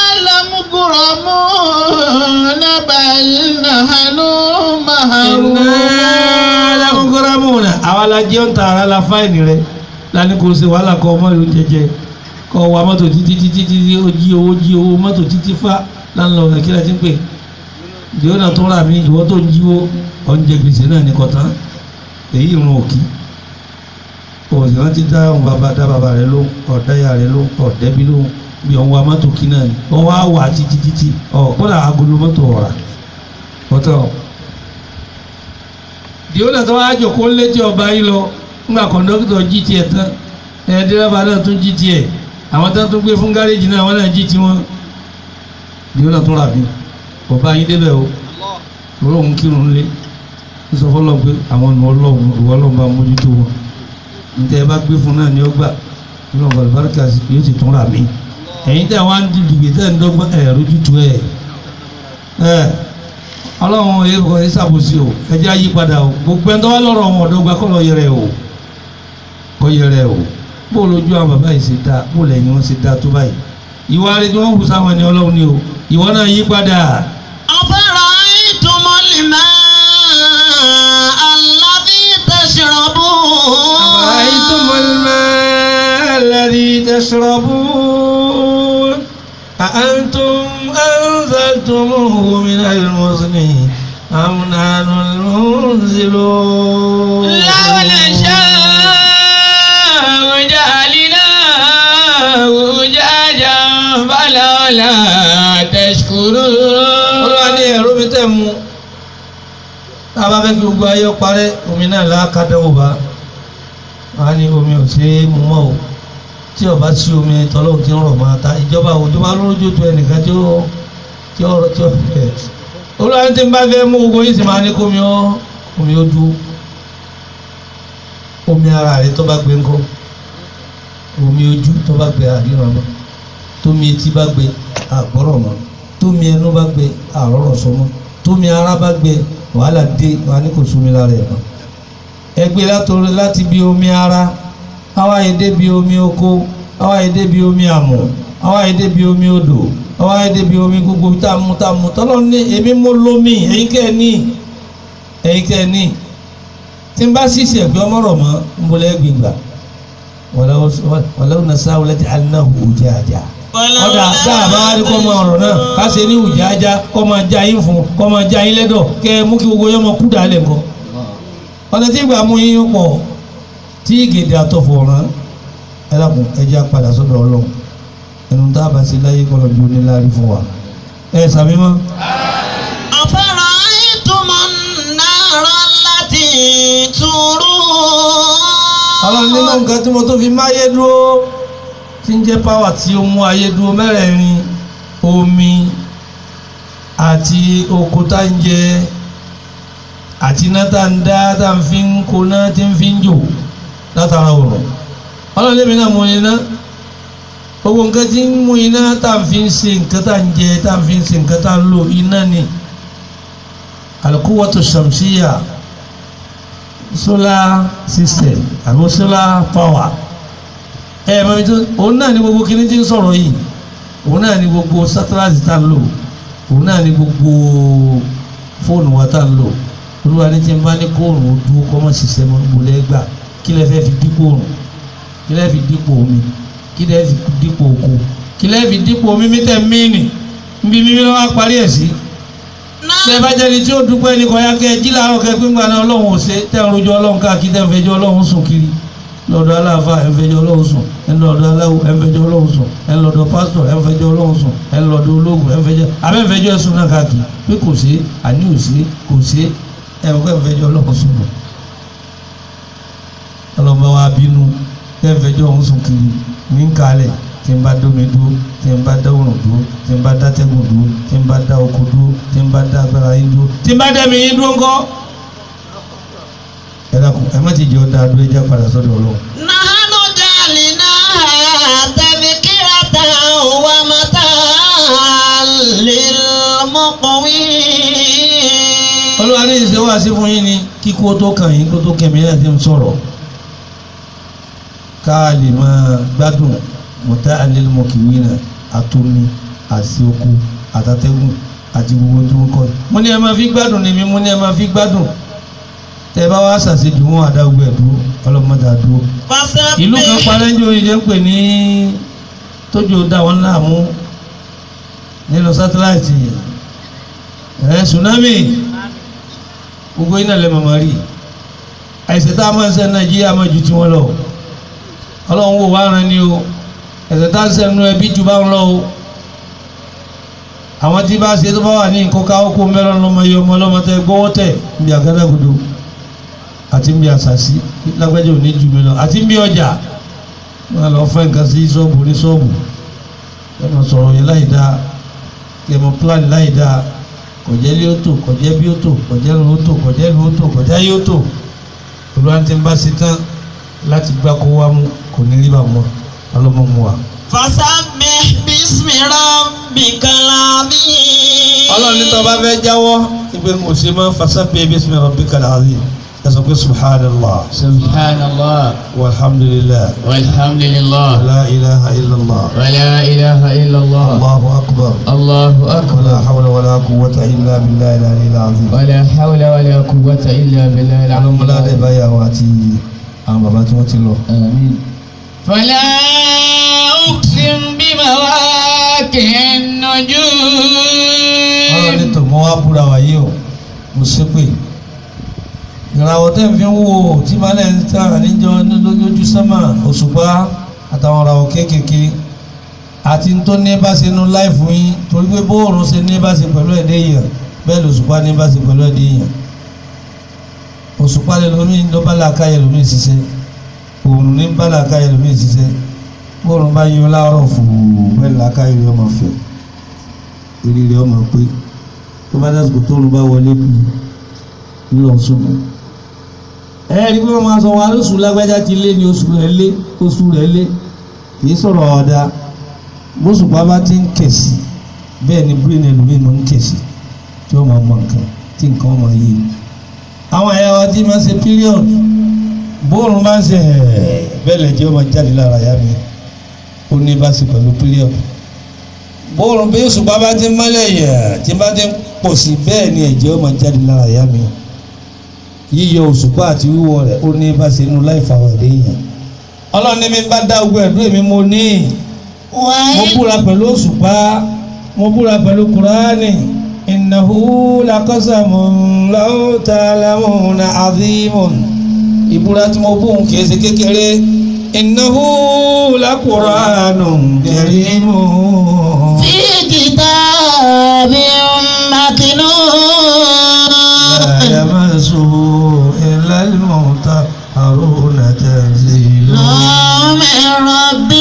لمغرمون بل نحن محرومون alámúgbáramúnà àwa la jẹ́ ń ta ara la fáìnì rẹ lani kò ṣe wàhálà kọ ọmọ ìlú jẹjẹ kọ wa mọ́tò títí títí títí ó jí owó jí owó mọ́tò títí fá láńlọ ọ̀nà kí la ti ń pè ìdíwọ́ náà tó rà mí ìwọ́ tó ń jíwó ọ̀njẹ gbèsè náà ní kọ̀tán èyí ìrun òkì òsì wọn ti dá òun bàbá dá bàbá rẹ ló ọ̀dáyà rẹ ló ọ̀dẹ́bí ló bí òun wa mọ́tò kí náà ni wọ́n wá wà títí títí ọ̀ kódà agolo mọ́tò ọ̀rà kọ́tọ̀ ìdíwọ́ náà tó wá jòkó létí ọba yìí lọ ńgbà kọ̀ńdọ́kítọ̀ jí tiẹ̀ tán ẹ̀ dẹ́rẹ́bà náà tún jí tiẹ̀ àwọn tó tún gbé fún gáréjì náà wọ́n náà jí tiwọn ìdíwọ́ náà tún rà bí ọba yín débẹ̀ o ọlọ́run kírun lé ń sọ fọlọ́ pé àwọn ọ̀nà ọlọ́run ìwọ ọlọ́run bá mójútó wọn níta ẹ bá gbé fún náà ní ọgbà ọlọ́run bàlùbáríkà yóò sì tún rà mí ẹ̀yin tẹ̀ wá ń dìgbì tẹ̀ ń dọ́gbọ́n ẹ̀ rójútu ẹ̀ ẹ̀ ọlọ́run èèkọ̀ ẹ̀ ṣàbòsí o ẹ jẹ́ àyípadà o gbogbo ẹni tó wá lọ́rọ̀ wọn ọ̀dọ́gba kọ́ lọ yẹrẹ o kọ́ yẹrẹ o bó lójú àwọn bàbá yìí ṣe dá bó lẹ́yìn wọn ṣe dá tó báyìí ìwà rẹ̀ tí wọ́n hù sáwọn ẹni ọlọ́run ni o ìwọ náà yí padà أفرأيتم الماء الذي تشربون أفرأيتم الماء الذي تشربون أأنتم أنزلتموه من المزن أم نحن المنزلون لو نشاء جعلناه أجاجا فلولا تشكرون Olúwa ní ẹ̀rọ mi tẹ̀ mú tá a bá fẹ́ kí gbogbo ayé ó parẹ́ omi náà lákàdánwò bá wà á ní omi ò ṣe é mú mọ́ o tí ọba sí omi tọ́lọ́hún ti ń rọ̀ máa ta ìjọba òjọba lójú tó ẹnìkan tí ó tí ó tí ó fẹ́ Olúwa ní tí n bá fẹ́ mú gbogbo yìí sì máa ní kómi ó omi ó dúró omi ara rẹ tó bá gbé ńkọ́ omi ojú tó bá gbé àríran mọ́ tómi etí bá gbé àgbọ́rọ̀ mọ́ tómi ẹnu bá gbé àrọ́rọ̀ sọmọ́ tómi ara bá gbé wàhálà dé wà ní kò súnmi lára ẹ̀ mọ́ ẹgbẹ́ látòrí láti bí omi ara àwa èdè bí omi oko àwa èdè bí omi àmọ̀ àwa èdè bí omi odò àwa èdè bí omi gbogbo tá a mú tá a mú tọ́lọ́ ní èmi mo lómi ẹ̀yin kẹ́ ẹ ní ẹ̀yin kẹ́ ẹ ní tí n bá sísè ẹ̀gbẹ́ ọmọrọ̀ mọ́ n bolẹ̀ gbìngbà wàlẹ́ nàṣà wọlé ti aláhùn òjì àjà ọ̀dà dáàbá wa ní kọ́ máa ọ̀rọ̀ náà ká ṣe ní ìjà ajá kọ́ máa já yín fún kọ́ máa já yín lẹ́dọ̀ kẹ́ ẹ mú kí gbogbo yẹn máa kú dàálẹ̀ nǹkan. ọ̀nà tí ìgbà mú yín pọ̀ tí gèdè àtọ̀fọ̀ rán ẹ dàkún ẹ jẹ́ apàdà sọ́dọ̀ ọlọ́run ẹnu tá a bá ṣe láyé kọ́ lọ́jọ́ oníláàrí fún wa. ẹ sàmí mọ́. أفرأيتم النار التي تورون ọlọ́run nínú nǹkan tí mo tó fi máyé dúró tí ń jẹ́ páwà tí ó mú ayé dúró mẹ́rẹ̀ẹ̀rin omi àti oko tá ń jẹ àti iná tá ń dá tá ń fi ń koná tí ń fi ń jò látara òrùn ọlọ́run lèmi náà mú iná gbogbo nǹkan tí ń mú iná tá ń fi ń ṣe nǹkan tá ń jẹ tá ń fi ń ṣe nǹkan tá ń lò iná ni al-quwwatu shamsiyya solar system àbí solar power ẹ ẹ mọ̀mí tó òun náà ni gbogbo kíní tí ń sọ̀rọ̀ yìí òun náà ni gbogbo satellite tá ń lò òun náà ni gbogbo fóònù wa tá ń lò olúwa ní tí n bá ní kóòrùn ó dúró kọ́ mọ́ ṣiṣẹ́ mọ́ gbolẹ́ gbà kí lẹ́ fẹ́ fi dípò òrùn kí lẹ́ fi dípò omi kí lẹ́ fi dípò oko kí lẹ́ fi dípò mímí tẹ̀ míìnì nbí mímí lọ́wọ́ parí ẹ̀ sí bẹ́ẹ̀ bá jẹ́ni tí ó dúpẹ́ ní kọ́yá kẹ́ ẹ jí làárọ̀ kẹ́ gbígbà náà ọlọ́run ò ṣe tẹ́ ń rojọ́ ọlọ́run káàkiri tẹ́ ń fẹjọ́ ọlọ́run sùn kiri lọ́dọ̀ aláàfáà ẹ̀ ń fẹjọ́ ọlọ́run sùn ẹ̀ ń lọ́dọ̀ aláwo ẹ̀ ń fẹjọ́ ọlọ́run sùn ẹ̀ ń lọ́dọ̀ pásítọ̀ ẹ̀ ń fẹjọ́ ọlọ́run sùn ẹ̀ ń lọ́dọ̀ ológun ẹ̀ ń fẹjọ́ abẹ́ ń fẹjọ́ ẹ̀sùn náà káàkiri pé kò sí àní ò sí kò sí ẹ̀ ń fẹjọ́ ọlọ́run sùn nù ọlọ́mọ wa bínú ẹ̀ ń fẹjọ́ ọ̀hún sùn kiri ní kálẹ̀ tí n bá dómi dúró tí n bá dá òrùn dúró tí n bá dá tẹ́gùn dúró tí n bá dá oko dúró tí n bá dá agbára yín dúró tí n bá dá mi yín dúró ńkọ́. ẹ dákun ẹ má ti jẹ́ ọ́ dáa dúró ẹ já padà sọ́dọ̀ ọlọ́run. نحن جعلناها تذكرة ومتاعا للمقوين olúwa ní ìṣe wá sí fún yín ni kíkó tó kàn yín kó tó kẹ̀mí náà ti ń sọ̀rọ̀ ká lè máa gbádùn mọ̀tá àlélùmọ̀kìwé náà àtomi àti oko àtàtẹ́gùn àti gbogbo tí wọ́n kọ́ yìí. mo ní ẹ máa fi gbádùn ni mi mo ní ẹ máa fi gbádùn tẹ bá wá ṣàṣejù wọn àdágbé ẹ̀ dúró ọlọ́mọdé àdúró. ìlú kan parẹ́ ń jó ìjẹ́ ń pè ní tójú dá wọn láàmú nínú sátáláìtì ẹ̀ tsunami gbogbo iná lẹ́ mọ̀mọ́ rí àìsàn tá a máa ń ṣe nàìjíríà máa ju tiwọn lọ ọlọ́run wò wá ran ni o ẹ̀sẹ̀ tá a ń sẹ́nu ẹbí ju bá ń lọ o àwọn tí bá ṣe tó bá wà ní nǹkan káwọ́ kó mẹ́rọ̀ lọ́mọ iye ọmọ ọlọ́mọ tẹ gbọ́wọ́ tẹ̀ níbi àgádágodo àti níbi àṣàṣì lágbájá ò ní jù mí lọ àti níbi ọjà wọn lọ fẹ́ nǹkan sí ṣọ́ọ̀bù ní ṣọ́ọ̀bù ẹ mọ̀ sọ̀rọ̀ yẹn láì dáa kí ẹ mọ̀ pílánì láì dáa kọjẹ́ lé ó tò kọjẹ́ bí ó tò kọjẹ́ lu ó tò kọjẹ́ lu ó tò kọjẹ́ yé ó tò olúwa ti ń bá ṣe tán láti gbá kó wá mú kò ní rí bá mọ́ ọlọ́mọ mu wa. fasabbih bismi rabbikal azim. ọlọ́run ní tó bá fẹ́ jáwọ́ ìgbé mo ṣe máa fasabbih bismi rabbikal azim ẹ sọ pé subhanallah subhanallah walhamdulillah walhamdulillah la ilaha illallah wala ilaha illallah allahu akbar allahu akbar wala hawla wala quwwata illa billahi al-aliyyil azim. wala hawla wala quwwata illa billahi ọlọ́mọlá dẹ̀ al-azim báyàwó àti àwọn bàbá tí wọ́n ti lọ. آمين فلا أقسم بمواقع ọlọ́run ní النجوم tò mọ́ wá búra wáyé o mo ṣépè ìràwọ̀ tẹ́ ń fi ń wò tí malẹ̀ ń tà níjọ lójú sánmà òṣùpá àtàwọn ìràwọ̀ kéékèèké àti tó ní bá ṣe nu láìfù yín torí pé bóòrùn ṣe ní bá ṣe pẹ̀lú ẹ̀dẹ́ èèyàn bẹ́ẹ̀ lòṣùpá ní bá ṣe pẹ̀lú ẹ̀dẹ́ èèyàn òṣùpá lè lómi ló bá làákàyè lómi ṣiṣẹ́ òòrùn ní bá làákàyè lómi ṣiṣẹ́ bóòrùn bá yọ láàárọ̀ fùú bẹ́ẹ̀ làákàyè rẹ̀ ọmọ fẹ̀ eré rẹ̀ ọmọ pé tó bá dásìkò tóòrùn bá wọlé bí ńlọ súnmọ́ ẹ rí pé wọ́n máa sọ wọn alóṣù lágbájá ti lé ní oṣù rẹ̀ lé oṣù rẹ̀ lé kì í sọ̀rọ̀ ọ̀dà bóṣùpá bá ti ń kẹ̀sì bẹ́ẹ̀ ni brain ẹlòmíì máa ń kẹ̀sì tí wọ́n máa mọ nǹkan tí nǹkan máa yé àwọn ẹ̀yà wa ti máa ń ṣe period bóòrùn máa ń ṣe ẹ̀ẹ́ bẹ́ẹ̀ lẹ́jẹ̀ ó máa jáde lára ìyá mi ó ní bá ṣe pẹ̀lú period bóòrùn bí òṣùpá bá ti ń mọ́lẹ̀ yẹ̀ tí bá ti ń pọ̀ sí bẹ́ẹ̀ ni ẹ̀jẹ̀ ó máa jáde lára ìyá mi yíyọ òṣùpá àti wíwọ̀ rẹ̀ ó ní bá ṣe inú láì fàwọn ẹ̀dẹ́ yẹn ọlọ́run ní mi bá dá ogun ẹ̀dùn èmi mo ní mo búra pẹ̀lú òṣùpá mo búra pẹ̀lú kùránì innahu laqasamun law ta'lamuna azimun ìbúra tí mo bóun kìí ṣe kékeré innahu laqur'anun karimun. في كتاب مكنون لا يمسه إلا المطهرون تنزيل من رب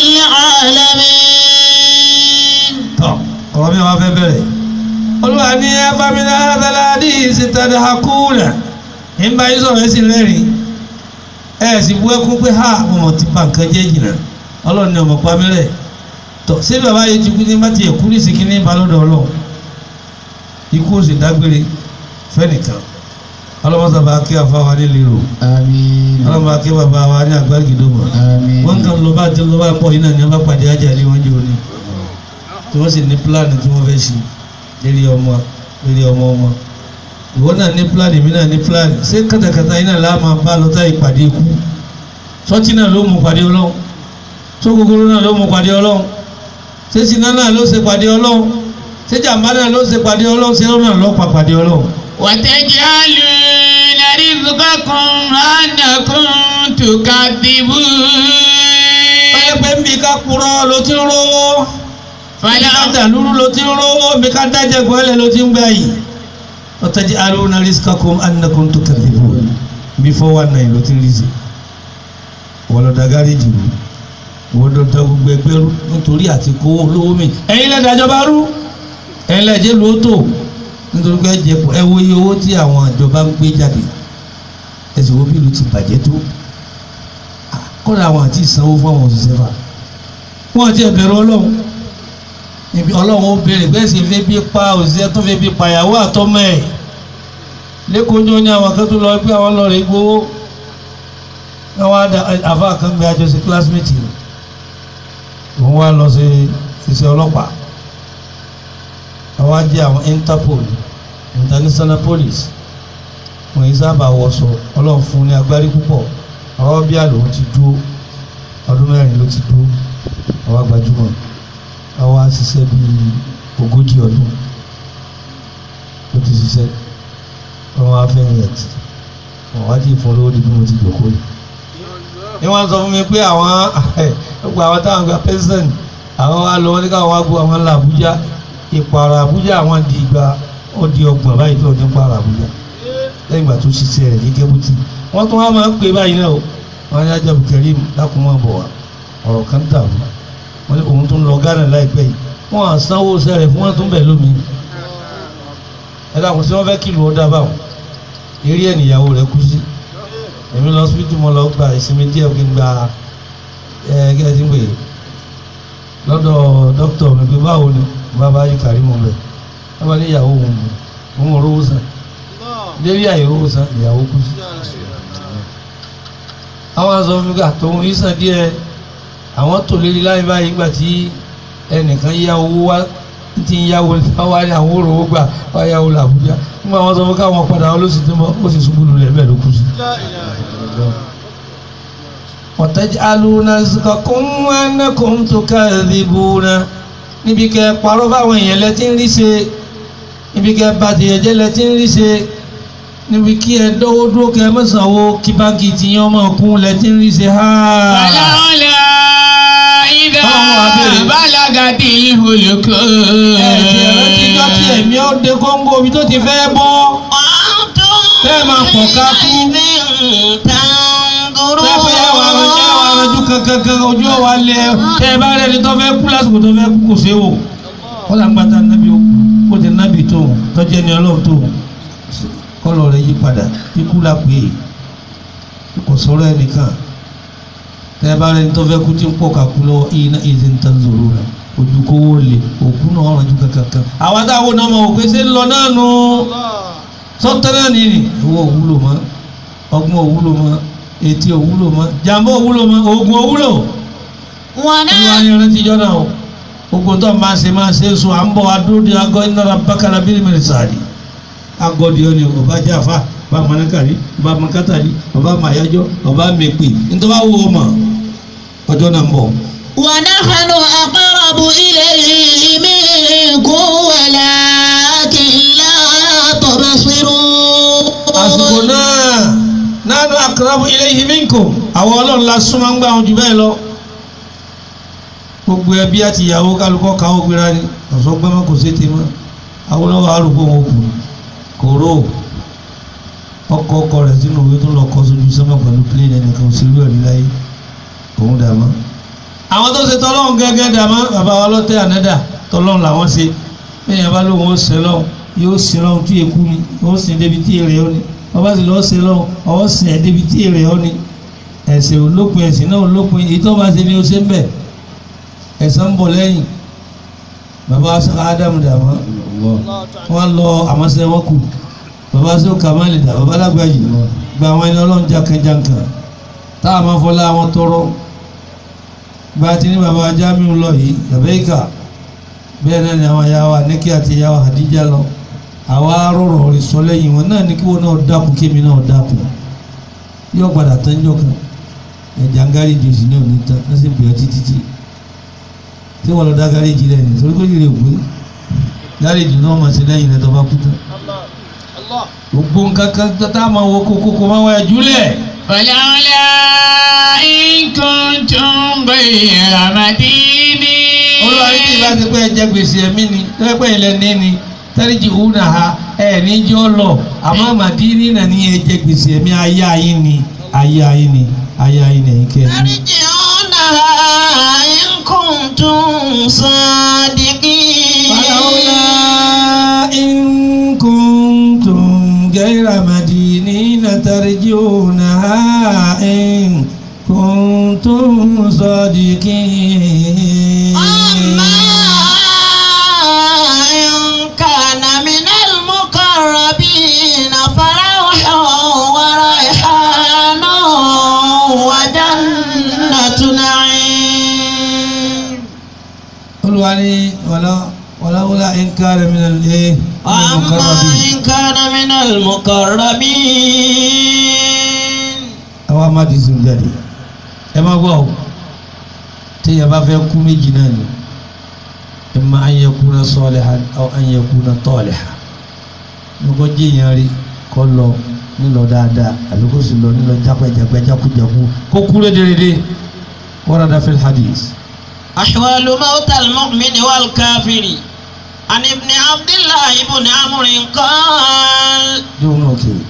العالمين tọ́ ọ̀rọ̀ mi wá fẹ́ bẹ̀rẹ̀ olúwa ní afámilá adaladi ìsìtàdé hakuna nígbà yìí sọ̀rọ̀ ẹ̀sìn lẹ́rìn ẹ̀ sì bú ẹkún pé ha ọmọ ti pa nǹkan jẹ́ jìnnà ọlọ́run ní ọmọ pamílẹ̀ tọ́ sí bàbá yìí ti kú ní bá tiẹ̀ kú ní ìsìnkí ní balọ̀dọ̀ ọlọ́run ikú ó sì dágbére fẹ́nìkan ọlọ́mọsàbà kí afáwa nílé rò آمين ọlọ́mọ kí bàbá wa ní àgbárígidómọ̀ آمين wọ́n kàn lọ bá ti lọ bá pọ̀ yìí náà ní wọ́n bá pàdé ajá ní wọ́n jẹ́ òní tí wọ́n sì ní pílánì tí wọ́n fẹ́ ṣe lérí ọmọ lérí ọmọ ọmọ ìwọ náà ní pílánì mi náà ní pílánì ṣé kàtàkàtà yìí náà láà máa bá lọ táyì pàdé ikú sọtí náà ló mú pàdé ọlọ́run tó kúkúrú náà ló mú pàdé ọlọ́run ṣé siná náà ló ṣe pàdé ọlọ́run ṣé jàmbá náà ló ṣe pàdé ọlọ́run ṣé lọ́nà ló pa pàdé ọlọ́run. وتجعلون رزقكم أنكم تكذبون báyẹ̀ pé nbí ká kúrọ́ ló ti ń rówó فلا ká dàlúrú ló ti ń rówó nbí ká dájẹ́ gbọ́lẹ̀ ló ti ń gbà yìí ọ̀tẹ̀jẹ̀ alóòna rizqakum annakum tukadhibun bí fọwọ́ náà ló ti ń rízi wọ́n lọ da gáréjì rú wọ́n lọ da gbogbo ẹgbẹ́ rú nítorí àti kówó lówó mi ẹ̀yin lẹ́dàjọ́ bá rú ẹ̀yin lẹ́jẹ̀ ló tó nítorí pé ẹ̀jẹ̀ pọ̀ ẹ wo iye owó tí àwọn ìjọba ń gbé jáde ẹ̀sìn wo bí ìlú ti bàjẹ́ tó kọ́ra àwọn àti ìsanwó fún àwọn òṣìṣẹ́ fa wọ́n ti ẹ̀bẹ̀rẹ̀ ọlọ́run níbi ọlọ́run ó béèrè bẹ́ẹ̀ sì fi bí pa òṣìṣẹ́ tó fi bí pàyàwó àtọ́mọ ẹ̀ lẹ́kọ̀ọ́ ní àwọn kan tó lọ pé àwọn lọ rè gbowó àwọn àfa kan gbé àjọṣe kílásímẹ́tì rẹ̀ òun wá lọ sí iṣẹ́ ọlọ́pàá àwọn ajé àwọn Interpol international police wọ́n yìí sábà wọṣọ ọlọ́run fún ní agbárí púpọ̀ àwọn bí àlòun ti dúró ọdún mẹ́rin ló ti dúró àwọn gbajúmọ̀ àwọn àṣìṣe bíi ogójì ọdún ó ti ṣiṣẹ́ wọn wá fẹ́ yẹn tì wọn wá ti fún lówó di bí mo ti jòkó yìí. ní wọ́n sọ fún mi pé àwọn gbogbo àwọn táwọn gba pẹ́sẹ̀n àwọn wa lọ wọ́n ní káwọn wá gbọ́ àwọn ńlá Àbújá ìpààrọ̀ Àbújá àwọn di ìgbà ó di ọgbọ̀n báyìí tó ọdún pààrọ̀ Àbújá lẹ́yìn ìgbà tó ṣiṣẹ́ rẹ̀ ní kẹ́bùtì wọ́n tún wá máa ń pè báyìí náà o wọ́n ní ajá Karim dákúmọ̀ bọ̀ wá ọ̀rọ̀ kan dàrú wọ́n ní òun tó ń lọ Ghana láìpẹ́ yìí wọ́n á sanwó sẹ́rẹ̀ fún wọn tó ń bẹ̀ lómi ẹ dàkún sí wọ́n fẹ́ kìlù ọ̀dà báwọn eré ẹ̀ níyàwó rẹ̀ kú sí èmi lọ síbítù mo lọ gba ìsinmi díẹ̀ kí n gba ẹ kí ẹ ti ń pè é lọ́dọ̀ dókítà mi pé báwo ni bàbá yìí Karim bẹ̀ wọ́n bá ní ìyàwó òun òun ò rówó san lérí àìrówó san ìyàwó kú sí àwọn aṣọ fún mi ká tòun yìí sàn díẹ̀ àwọn tó lérí láyé báyìí nígbà tí ẹnìkan yá owó wá tí ń yáwó wá ní àwọn òrówó gbà wá yáwó làbújá nígbà wọn sọ fún káwọn padà wọn ló sì tún bọ ó sì ṣubú lulẹ̀ bẹ́ẹ̀ ló kú sí. ọ̀tẹ́jálúna zikakún anakum tukadhibuna níbi kẹ́ parọ́ fáwọn èèyàn lẹ́tí ń rí ṣe níbi kẹ́ bàtìyẹ̀jẹ́ lẹ́tí ń rí ṣe níbi kí ẹ dọ́wọ́ dúró kẹ́ mẹ́sàn-án wo kí báńkì tí yẹn ọmọ kún lẹ́tí ń rí ṣe ha. Fàlàlà ìdá Ọlọ́run wá béèrè. bálàgàdì ìhòlùkọ́. ẹ̀sìn ẹ̀rọ ti jọ́ tí ẹ̀mí ó dé kóńgó omi tó ti fẹ́ bọ́. Bẹ́ẹ̀ máa pọ̀ ká kú. Bẹ́ẹ̀ pé ẹ wà rẹ ẹ wà rẹ ju kankan ojú ọ̀wà lẹ tẹ́ ẹ bá rẹ ni tó fẹ́ kú lásìkò tó fẹ́ kú kò ṣe wò. Wọ́n là ń gbàtà nábì ó kó tẹ nábì tó tọ́jú ẹni ọlọ́run tó kọ́lọ̀ rẹ̀ yí padà ikú la pè é kò sọ̀rọ̀ ẹnìkan tẹ́ ẹ bá rẹ ni tó fẹ́ kú tí ń pọ̀ ká kú lọ́wọ́ iná ìdí ń tán zòrò rẹ̀ ojú kówó lè òkú náà ọ̀rọ̀ ju kankan. Àwọn táwọn náà mọ̀ òpè ṣe ń lọ náà nù sọ́tẹ́rẹ́ ni ni owó òwúlò mọ́ ọgbọ́n òwúlò mọ́ etí òwúlò mọ́ jàmbá òwúlò mọ́ oògùn òwúlò wọn olúwa náà ni ọ̀rẹ́ tíjọ́ náà o gbogbo tó máa ṣe máa ṣe sùn à ń bọ̀ adúró di agọ́ ìnára bákàrà bíi mẹ́rin sáàdì agọ́ di ọ́ni ọba jáfa ọba mọ̀nàkàrí ọba mọ̀kátàrí ọba màyájọ́ ọba mẹ́pẹ́ nítorí wàá wo ọmọ ọjọ́ náà ń bọ̀. ونحن أقرب إليه منكم ولكن لا تبصرون àsìkò náà nánú akrabu ilayhi minkum àwọn ọlọ́run la súnmọ́ ń gbà wọn jù bẹ́ẹ̀ lọ gbogbo ẹbí àti ìyàwó kálukọ́ káwọ́ gbéra ni ọ̀sọ́ gbẹ́mọ́ kò sí ti mọ́ àwọn ọlọ́wọ́ arúgbó wọn kù kò ró ọkọ̀ ọkọ̀ rẹ̀ sínú òwe tó lọ kọ́ sójú sọ́mọ́ pẹ̀lú pílẹ̀nì ẹnìkan òṣèlú ẹ̀rí láyé òun dàmọ́ àwọn tó ṣe tọ́lọ́run gẹ́gẹ́ dàmọ́ bàbá wa lọ́tẹ̀ ànádà tọ́lọ́run làwọn ṣe bẹ́ẹ̀ bá lóun ó ṣe lọ́hùn yóò sin lọ́hùn tí èkú ni yóò sin débi tí èrè ó ni ọba sì lọ́ọ́ ṣe lọ́hùn ọwọ́ sin ẹ̀ débi tí èrè ó ni ẹ̀sìn olópin ẹ̀sìn náà olópin èyí tó bá ṣe ni ó ṣe ń bẹ̀ ẹ̀san ń bọ̀ lẹ́yìn bàbá sọ́kà ádámù dàmọ́ wọ́n lọ àmọ́sẹ́ wọn kù bàbá sọ́kà kàmáàlì dà bàbá lágbàjì gba àwọn ẹni ọlọ́run jákèjànkàn táà máa fọlá wọn tọrọ bá a ti ní bàbá Jamiu lọ yìí yàbẹ́yìká bẹ́ẹ̀ náà ni àwọn yàwó Àníkẹ́ àti yàwó Hadija lọ àwa rọrọ̀ rẹ̀ sọ lẹ́yìn wọn náà ní kí wọn náà dákun kémi náà dákun yóò padà tán jọ kan ẹ̀jà ń gáréjì òsì náà ní tán ẹ̀ sì bẹ̀rẹ̀ títí tí tí wọ́n lọ dá gáréjì rẹ̀ ní torí kó lè gbé gáréjì náà máa ṣe lẹ́yìn rẹ̀ tó bá kú tán gbogbo nǹkan kan tá a máa wo kókó kó máa wáyà júlẹ̀ فلولا إن كنتم غير مدينين olúwa ní tí ìbá ti pẹ́ ẹjẹ́ gbèsè ẹ̀mí ni tẹ́lẹ́pẹ́ ilẹ̀ ní ni tẹ́lẹ̀jì húnà ha ẹ̀ níjọ́ lọ àmọ́ màdínì náà ní ẹjẹ́ gbèsè ẹ̀mí ayé ayé ni ayé ayé ni ayé ayé ni ẹ̀yìn kẹ́ẹ̀mí. ترجعونها إن كنتم صادقين فلولا إن كنتم غير مدينين ترجونها إن كنتم صادقين أما إن كان من المقربين فروح وريحان وجنة نعيم olùwà ní wàlá wàláwùlá ìnkárẹ̀ mi nàlẹ́ ẹ̀ أما إن كان من المقربين àwọn amádìsí jáde ẹ má gbọ́ ọ téèyàn bá fẹ́ kú méjì náà ni imma an yakuna salihan aw an yakuna talihan lọ́kọ́ jẹ́ èèyàn rí kọ́ lọ nílọ dáadáa àbí kó sì lọ nílọ jápẹ́jápẹ́ jákújákú kó kú lédèrèdè warada fil hadith. أحوال موت المؤمن والكافر عن ابن عبد الله بن عمرو قال yóò náà kiri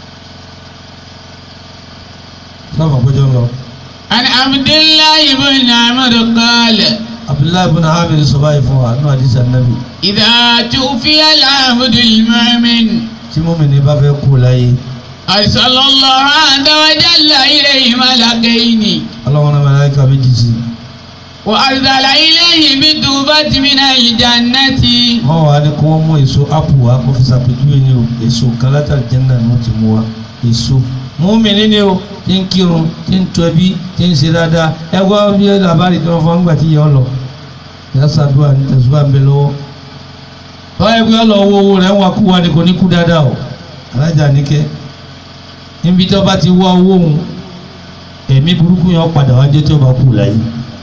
sábà péjọ lọ عن عبد الله بن عمرو قال abdullahi ibn hamid sọ báyìí fún wa nínú àdìsí anabi إذا توفي العبد المؤمن tí mọ́mìnì bá fẹ́ kú láyé أرسل الله عز وجل إليه ملكين ọlọ́wọ́n náà mẹ́láìka méjì sí وأرسل إليه بالتوبة من الجنة wọ́n wà ní kí wọ́n mú èso apu wa kó fi ṣàpèjúwe ní o èso kan látàrí jẹ́nà ni wọ́n ti mú wa èso mọ́mìnì ni o tí ń kírun tí ń tọ́ ẹbí tí ń ṣe dáadáa ẹ gbọ́ bí ẹ làbárí tí wọ́n fọ́n nígbà tí yẹ ọ lọ ìyá sàdúrà ní tẹ̀síwá ń bẹ lọ́wọ́ wọ́n yẹ kí wọ́n lọ wo owó rẹ̀ ń wá kú wa ni kò ní kú dáadáa o alájà níkẹ́ níbi tí wọ́n bá ti wá owó òun ẹ̀mí burúkú yẹn padà wá jẹ́ tí wọ́n bá kú láyé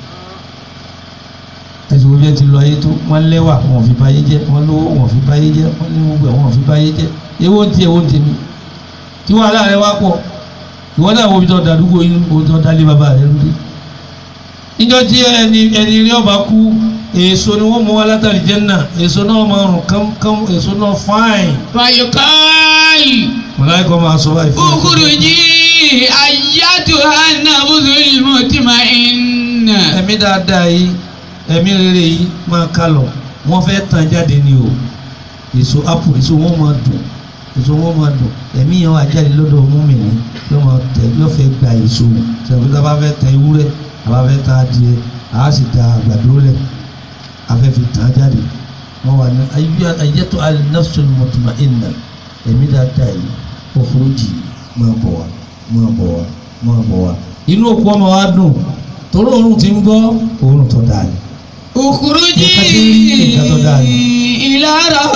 ẹsùn obi ẹ ti lọ ayé tó wọ́n lẹ́wà wọ́n fi báyé jẹ́ wọ́n lówó wọ́n fi báyé jẹ́ wọ́n ní gbogbo ẹ̀ wọ́n fi báyé jẹ́ ewo ń ti ewo ń tèmi tí wàhálà rẹ wá pọ̀ ìwọ náà wo bí tọ́ dàdúgbò yín wo tọ́ dálé bàbá rẹ lóde níjọ́ tí ẹni ẹni rí ọba kú èso ni wọ́n mú wá látàrí jẹ́nà èso náà máa rùn kámkám èso náà fáìn فيقال mọ̀láìkọ́ máa sọ báyìí fún mi. اخرجي أيتها النفس المطمئنة ẹ̀mí dáadáa yìí ẹ̀mí rere yìí máa ká lọ wọ́n fẹ́ tàn jáde ni o èso apple èso wọn máa dùn èso wọn máa dùn ẹ̀mí yẹn wà jáde lọ́dọ̀ mùmínì yóò máa tẹ yóò fẹ́ gba èso sọ̀rọ̀ tá a bá fẹ́ tẹ ewúrẹ́ a bá fẹ́ tẹ adìẹ a sì ta àgbàdo lẹ̀ a fẹ́ fi tàn jáde wọ́n wà ní ayétò al-nafsul mutma'inna ẹ̀mí dáadáa yìí ó furuji máa bọ̀ wá máa bọ̀ wá máa bọ̀ wá inú òkú ọmọ wa dùn torí òórùn ti ń gbọ́ òórùn tó dáa ni. اخرجي Nǹkan tí ń rí nǹkan tó dáa ni. إلى روح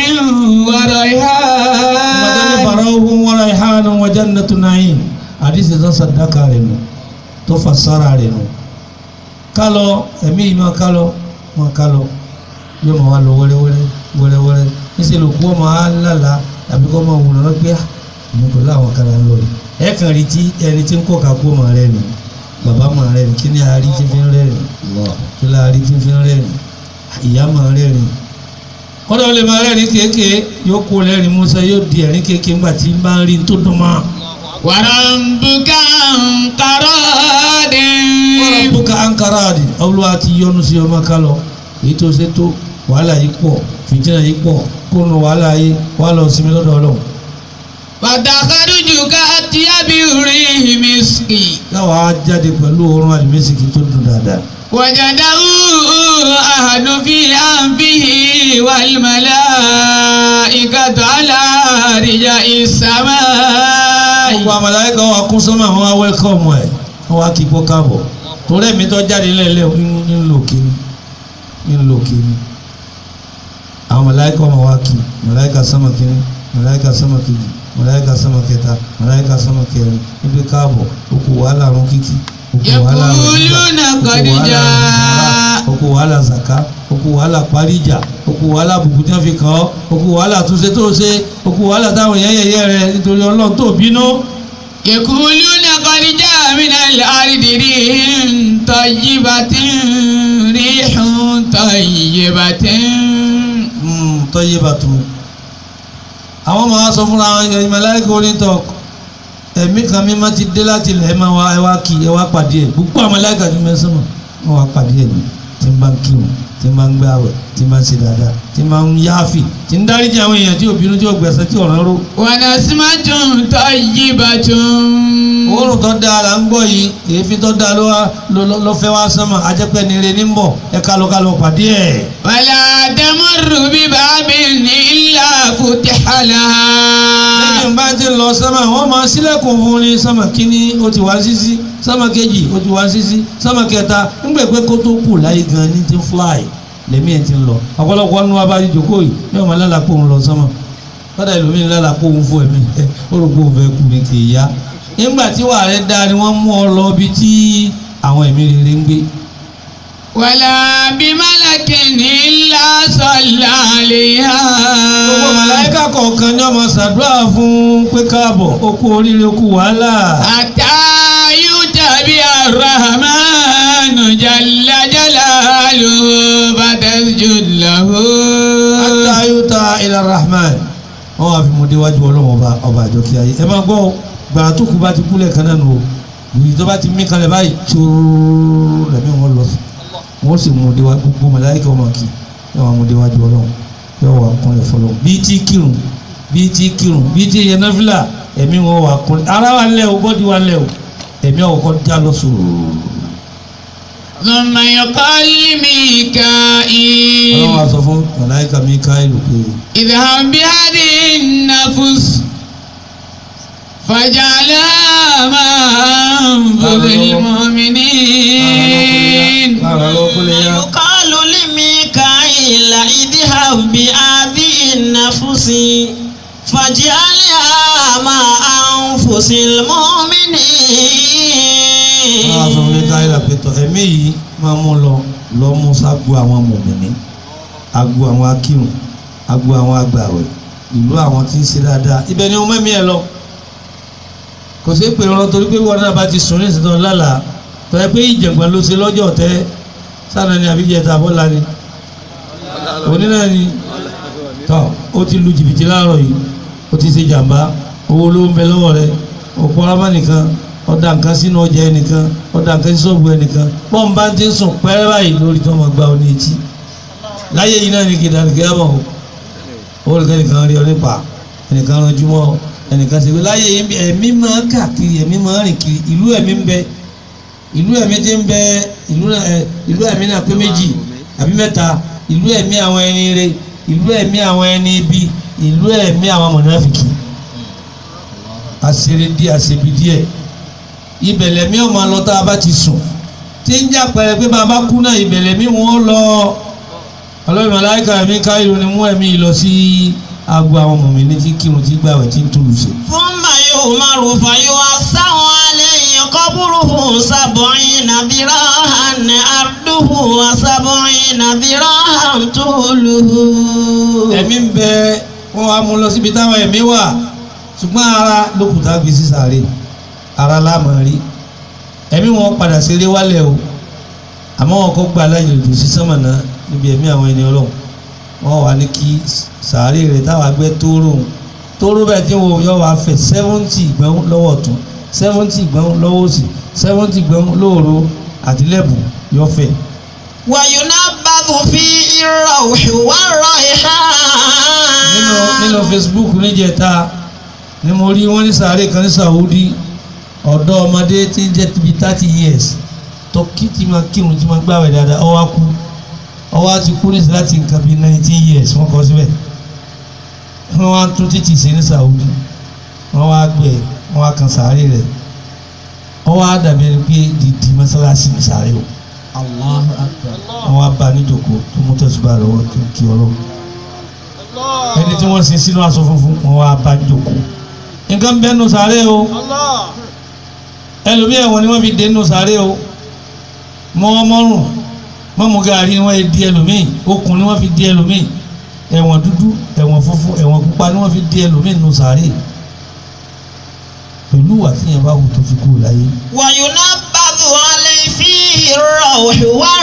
Ọmọdé وريحان fara ohun wọ́ra ìhánu wa jannatu na'im. Àdìsí tó sàdákà rẹ̀ nù tó fasara rẹ̀ nù. Kálọ̀ ẹ̀mí yìí máa kálọ̀ máa kálọ̀ yóò máa wá lọ wẹ́rẹ́wẹ́rẹ́ wẹ́rẹ́wẹ́rẹ́. Níṣẹ́ ló kú ọmọ alálà tàbí kọ́ máa wùnà lọ́gbẹ́ àmì pẹ̀lú àwọn kan là ń lọ yìí. Ẹ kàn rí tí ẹni tí ń kọ́ ká kú ọmọ rẹ̀ nì. Bàbá máa rẹ̀ nì kí ni àárí tí fi ń rẹ̀ nì. Kí ni àárí tí fi ń rẹ̀ nì. Ìyá máa rẹ̀ nì kọ́dọ̀ lè máa rẹ́rìn kéèké yóò kó rẹ́rìn musa yóò di ẹ̀rín kéèké ńgbà tí ń bá ń rí tó dùn mọ́. وربك عن قراد wọ́n bùkà ankara di olúwa ti yọ́nú sí ọmọ kálọ̀ èyí tó ṣe tó wàhálà yìí pọ̀ fìtínà yìí pọ̀ kónú wàhálà yìí wà lọ sinmi lọ́dọ̀ ọlọ́run. فتخرجك أطيب ريح مسك káwa á jáde pẹ̀lú oorun àlùmísìkì tó dùn dáadáa. وجده أحد في أنفه والملائكة على رجاء السماء gbogbo àmàlàyé kan wà kún sọ́mọ́ àwọn wá wẹ́lkọ̀mù ẹ̀ wọ́n wá kí kó káàbọ̀ torí ẹ̀mí tó jáde lẹ́lẹ́ ń lò kíní ń lò kíní àwọn màláíkà ọmọ wa kí màláíkà sánmà kíní màláíkà sánmà kejì màláíkà sánmà kẹta màláíkà sánmà kẹrin níbi káàbọ̀ okò wàhálà rún kíkí okò wàhálà rún Yaquluna qad jaa. okò wàhálà zaka okò wàhálà parí ìjà okò wàhálà bùkún tí wọ́n fi kàn ọ́ okò wàhálà túnṣe tó ṣe okò wàhálà táwọn èèyàn yẹ̀yẹ́ rẹ̀ nítorí ọlọ́run tó bínú. يقولون قد جاء من الأرض ريح طيبة ريح طيبة tọ́yé bàtú àwọn ọmọ wa sọ fúnra wọn ẹ̀yìn màláíkà onítọ̀ ẹ̀mí kan mímọ́ ti dé láti ilẹ̀ ẹ̀ máa wá ẹ wá kí ẹ wá pàdé ẹ̀ gbogbo àwọn màláíkà ti mẹ́sàn mọ́ wọn wá pàdé ẹ̀ ní tí ń bá ń kírun tí ń bá ń gbé àwẹ̀ tí ń bá ń ṣe dáadáa tí ń bá ń yáàfì tí ń dáríjì àwọn èèyàn tí òbínú tí ò gbẹ̀sẹ̀ tí ọ̀ràn ró. ونسمة طيبة òórùn tó dáa là ń gbọ́ yìí èéfín tó dáa ló wá ló- ló- ló fẹ́ wá sánmà ajẹ́pẹ́ ni ire ní ń bọ̀ ẹ kálọ kálọ pàdé ẹ̀. ولا تمر بباب إلا فتح لها lẹ́yìn bá ti lọ sánmà wọ́n máa sílẹ̀kùn fún ní sánmà kínní ó ti wá sísí sánmà kejì ó ti wá sísí sánmà kẹta ńgbẹ́ pé kó tó kù láyé gan ní ti fly lẹ́mí ẹ̀ ti ń lọ ọ̀pọ̀lọpọ̀ nínú abájú jòkó yìí yóò máa lálàá pòun lọ sánmà kọ́dà ìlúmí lálàá pòun fún ẹ̀mí ẹ̀ ó rò pé òun fẹ́ kú ní kì í yá nígbà tí wàá rẹ̀ dáa ni wọ́n mú ọ lọ bí tí àwọn ẹ̀mí rere ń gbé ولا بملك malakin illa salla alaiha. gbogbo màláíkà kọ̀ọ̀kan ní ọmọ ṣàdúrà fún pé káàbọ̀ ó kú oríire ó kú wàhálà. Hatta yutabi ar-rahmanu jalla jalaluhu fatasjud lahu. hatta yuta ila rahman wọn wà fi mú déwájú ọlọ́wọ́n ọba ọba àjọkí ayé ẹ máa gbọ́ ọ, gbàrà tó kú bá ti kú lẹ́ẹ̀kan náà nù o yìí tó bá ti mí kalẹ̀ báyìí tóóró lẹ́mí wọn lọ sí wọn sì mú déwájú gbogbo màláíkà ọmọ kì í wọn mú déwájú ọlọ́wọ́n yóò wà kúnlẹ̀ fọlọ́ bíi tí kírun bíi tí kírun bíi tí yẹn náfìlà ẹ̀mí wọn wà kúnlẹ̀ ara wa lẹ́ o bọ́dí wa lẹ́ o ẹ̀mí ọkọ̀ já lọ sòrò ثم يقال لميكائيل ọlọ́wọ́n a sọ fún màláíkà Míkáílù pé اذهب بهذه النفس فاجعلها مع أنفس المؤمنين lára lọ kúlẹ̀ yá يقال لميكائيل اذهب بهذه النفس فاجعلها مع أنفس المؤمنين wọ́n á sọ fún Míkáílù pé tọ́ ẹ̀mí yìí máa mú lọ lọ mú ságbo àwọn mùmìnì agbo àwọn akírun agbo àwọn agbàwẹ̀ ìlú àwọn tí ń ṣe dáadáa ibẹ̀ ni ọmọ mi ẹ lọ kò sí pé ọ̀rọ̀ torí pé wọn náà bá ti sùn ní ìsìn náà lálàá tọ́ ẹ pé ìjẹ̀gbọ́n ló ṣe lọ́jọ́ tẹ́ sáà ni àbíjẹta bọ́lá ni òní náà ni tọ́ ó ti lu jìbìtì láàárọ̀ yìí ó ti ṣe jàǹbá owó ló ń bẹ lọ́wọ́ rẹ̀ òpó ọlọ́mọ nìkan ọ̀dà nǹkan sínú ọjà ẹnìkan ọ̀dà nǹkan sí ṣọ́ọ̀bù ẹnìkan pọ́n bá ti ń sùn pẹ́rẹ́ báyìí lórí tí wọ́n máa gba ọ ní etí láyé yìí náà ni kìdá nìkan yá mọ̀ o owó nìkan nìkan rí ọ nípa ẹnìkan ranjú mọ́ ọ ẹnìkan ṣe pé láyé yìí bí ẹ̀mí máa káàkiri ẹ̀mí máa rìn kiri ìlú ẹ̀mí ń bẹ ìlú ẹ̀mí ti ń bẹ ìlú ẹ̀ ìlú ẹ̀mí náà pé méjì àbí mẹ́ta ìlú ẹ̀mí àwọn ẹni rere ìlú ẹ̀mí àwọn ẹni ibi ìlú ẹ̀mí àwọn mọ̀nàfìkì àṣírí díẹ̀ àṣebi díẹ̀ ibẹ̀lẹ̀ mi ò máa lọ tá a bá ti sùn tí ń jà pẹ̀rẹ̀ pé bàbá kú náà ibẹ̀lẹ̀ mi wọ́n lọ ọlọ́run màláíkà mi káyọ̀ ni mú ẹ̀mí lọ sí agbo àwọn mọ̀mí tí kírun tí gbàwẹ̀ tí ń túlù ṣe. ثم يؤمر فيوسع عليه قبره سبعين ذراعا عرضه وسبعين ذراعا طوله ẹ̀mí ń bẹ wọ́n wá mú lọ síbi táwọn ẹ̀mí wà ṣùgbọ́n ara lókùtà gbé sí sàárè ara láàmú rí ẹ̀mí wọn padà sílé wálẹ̀ o àmọ́ wọn kọ́ gba aláyè lòdì sí sánmọ̀nà níbi ẹ̀mí àwọn ẹni ọlọ́run wọ́n wà ní kí sàárè rẹ̀ táwọn agbẹ́ tóóró tóóró bẹ́ẹ̀ tí wọ́n yọ wá fẹ̀ sẹ́fúntì gbẹ́hún lọ́wọ́ ọ̀tún sẹ́fúntì gbẹ́hún lọ́wọ́ òsì sẹ́fúntì gbẹ́hún lóòró àtìlẹ́bù yọ fẹ̀ وينبذ فيه الروح والريحان nínú nínú Facebook níjẹta ni mo rí wọn ní sàárè kan ní Saudi ọ̀dọ́ ọmọdé tí ń jẹ́ bíi thirty years tọ́kí tí máa kírun tí máa gbàwẹ̀ dáadáa ọwọ́ á kú ọwọ́ á ti kú ní láti nǹkan bíi nineteen years wọ́n kọ́ síbẹ̀ wọ́n wá tún títì sí ní Saudi wọ́n wá gbé wọ́n wá kan sàárè rẹ̀ ọwọ́ á dàbí ẹni pé dìdì mọ́sálásí ní sàárè o Allahu Akbar. wọ́n wá bá a níjòkó tó mú tẹ̀síbà lọ́wọ́ tó ń kí ọlọ́run ẹni tí wọ́n sin sínú aṣọ funfun wọ́n wá bá a níjòkó nǹkan bẹ́ẹ̀ nù sàárè o ẹlòmíì ẹ̀wọ̀n ni wọ́n fi dé nù sàárè o mọ́ mọ́rùn mọ́mú gàrí ni wọ́n di ẹlòmíì okùn ni wọ́n fi di ẹlòmíì ẹ̀wọ̀n dúdú ẹ̀wọ̀n funfun ẹ̀wọ̀n pupa ni wọ́n fi di ẹlòmíì nù sàárè pẹ̀lú wà tí yẹn bá wù tó fi kú láyé وينبذ عليه فيه الروح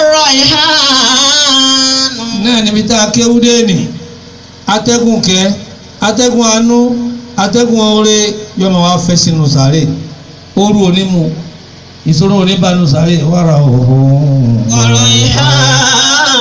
والريحان náà níbi tá a kéwú dé nì atẹ́gùn kẹ́ atẹ́gùn àánú atẹ́gùn oore yọmọ wa fẹ́ sínú sàárè ooru onímu ìṣòro oníbanu sàárè wàrà òhún. وريحان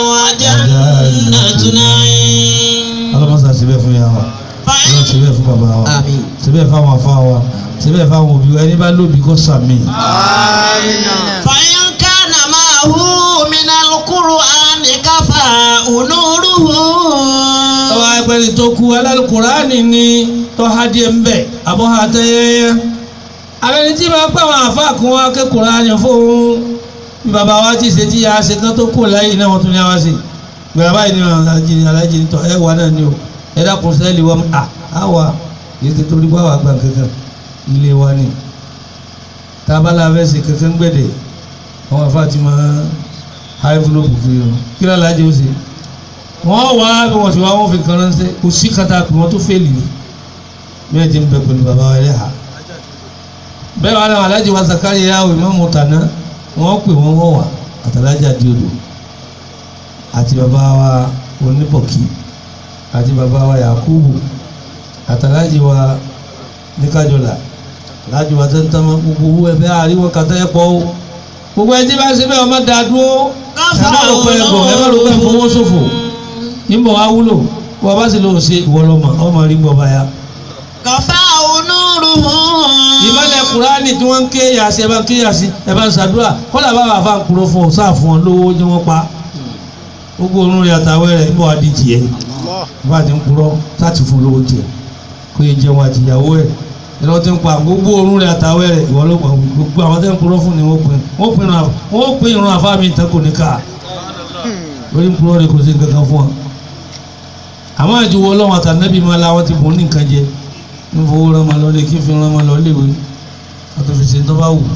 وجنة نعيم ọlọ́mọsà síbẹ̀ fún yà wá فإن ọlọ́mọ síbẹ̀ fún bàbá wa آمين síbẹ̀ fáwọn afá wa síbẹ̀ fáwọn òbí wa ẹni bá lóbi kó sàmì. فإن كان معه من القرآن كفاء نوره ọwọ́ agbẹ́ni tó kú alálùkùránì ni tó ha díẹ̀ ń bẹ̀ àbọ̀ ha tẹ́yẹ́yẹ́ abẹ́ni tí máa pẹ́ àwọn àfa kún wa ké kùránì fóun bí bàbá wa ti ṣe tí a ṣe tán tó kù láyé náà wọ́n tún ní àwa ṣe gbẹ̀rẹ̀ báyìí ni alájí ni alájí ni tọ́ ẹ wà náà ni o ẹ dákun sẹ́ẹ̀lì wọ́n à á wà yìí ti torí wá wà gbà kankan ilé wa ni tábàlà fẹ́ ṣe kankan gbẹ̀dẹ̀ àwọn àfa ti máa envelope fún yín kí ló alájẹ ó ṣe wọ́n wá bí wọ́n ti wá wọ́n fi kan ránṣẹ́ kò sí kata pé wọ́n tó fẹ́ẹ̀lì ni bí wọ́n ti ń bẹ pẹ̀lú bàbá wa ẹlẹ́hà bẹ́ẹ̀ wà láwọn alájẹ wa Zakari yà wò ìmọ̀ mọ̀tàná wọ́n pè wọ́n wọ̀ wá àtàlájà di odò àti bàbá wa oníbọ̀kí àti bàbá wa Yakubu àtàlájì wa níkàjọlà láti wà tẹ́ntẹ́mọ́ gbogbo owó ẹ̀fẹ́ àríwọ̀ kàtà ẹ̀pọ̀ o gbogbo ẹtí bá ṣe bẹ́ẹ̀ ọmọ dá dúró ẹ má ló pẹ́ ẹ̀gbọ́n ẹ má ló pẹ́ fowó ṣòfò níbọ̀ wá wúlò wọ́n bá sì lọ ṣe ìwọlọ́mọ ọmọ rí gbọ́ báyà. kọfà onúruhu. ìmọ̀lẹ̀ kúránì tí wọ́n ń ké yàsí ẹ bá ń ké yàsí ẹ bá ń ṣàdúrà kọ́lá bá wà fà ń kúrò fún ọ sáà fún ọ lówó tí wọ́n pa gbogbo orun rẹ̀ àtàwẹ́ rẹ̀ ń bọ̀ wá di tiẹ̀ bá a ti ń kúrọ́ sáàtì fún lówó tiẹ̀ kó yẹ jẹun àti ìyàwó ẹ̀ ìlọ ti ń pa gbogbo orun rẹ̀ àtàwẹ́ rẹ̀ ìwọ ló pa gbogbo àwọn tẹ́ ń kúrọ́ fún ni wọ́n pin wọ́n pin ìrun wọ́n pin ìrun àfa mi ìtàn kò ní ká lórí ń kúrọ́ rẹ̀ kò sí kankan fún wa àmọ́ àjùwọ́ ọlọ́run àtànẹ́bí máa la wọ́n ti bùn ní nǹkan jẹ ń fowó rán ma lọlé kí n fi rán ma lọlé ìwé àtòfìsì tó bá wù.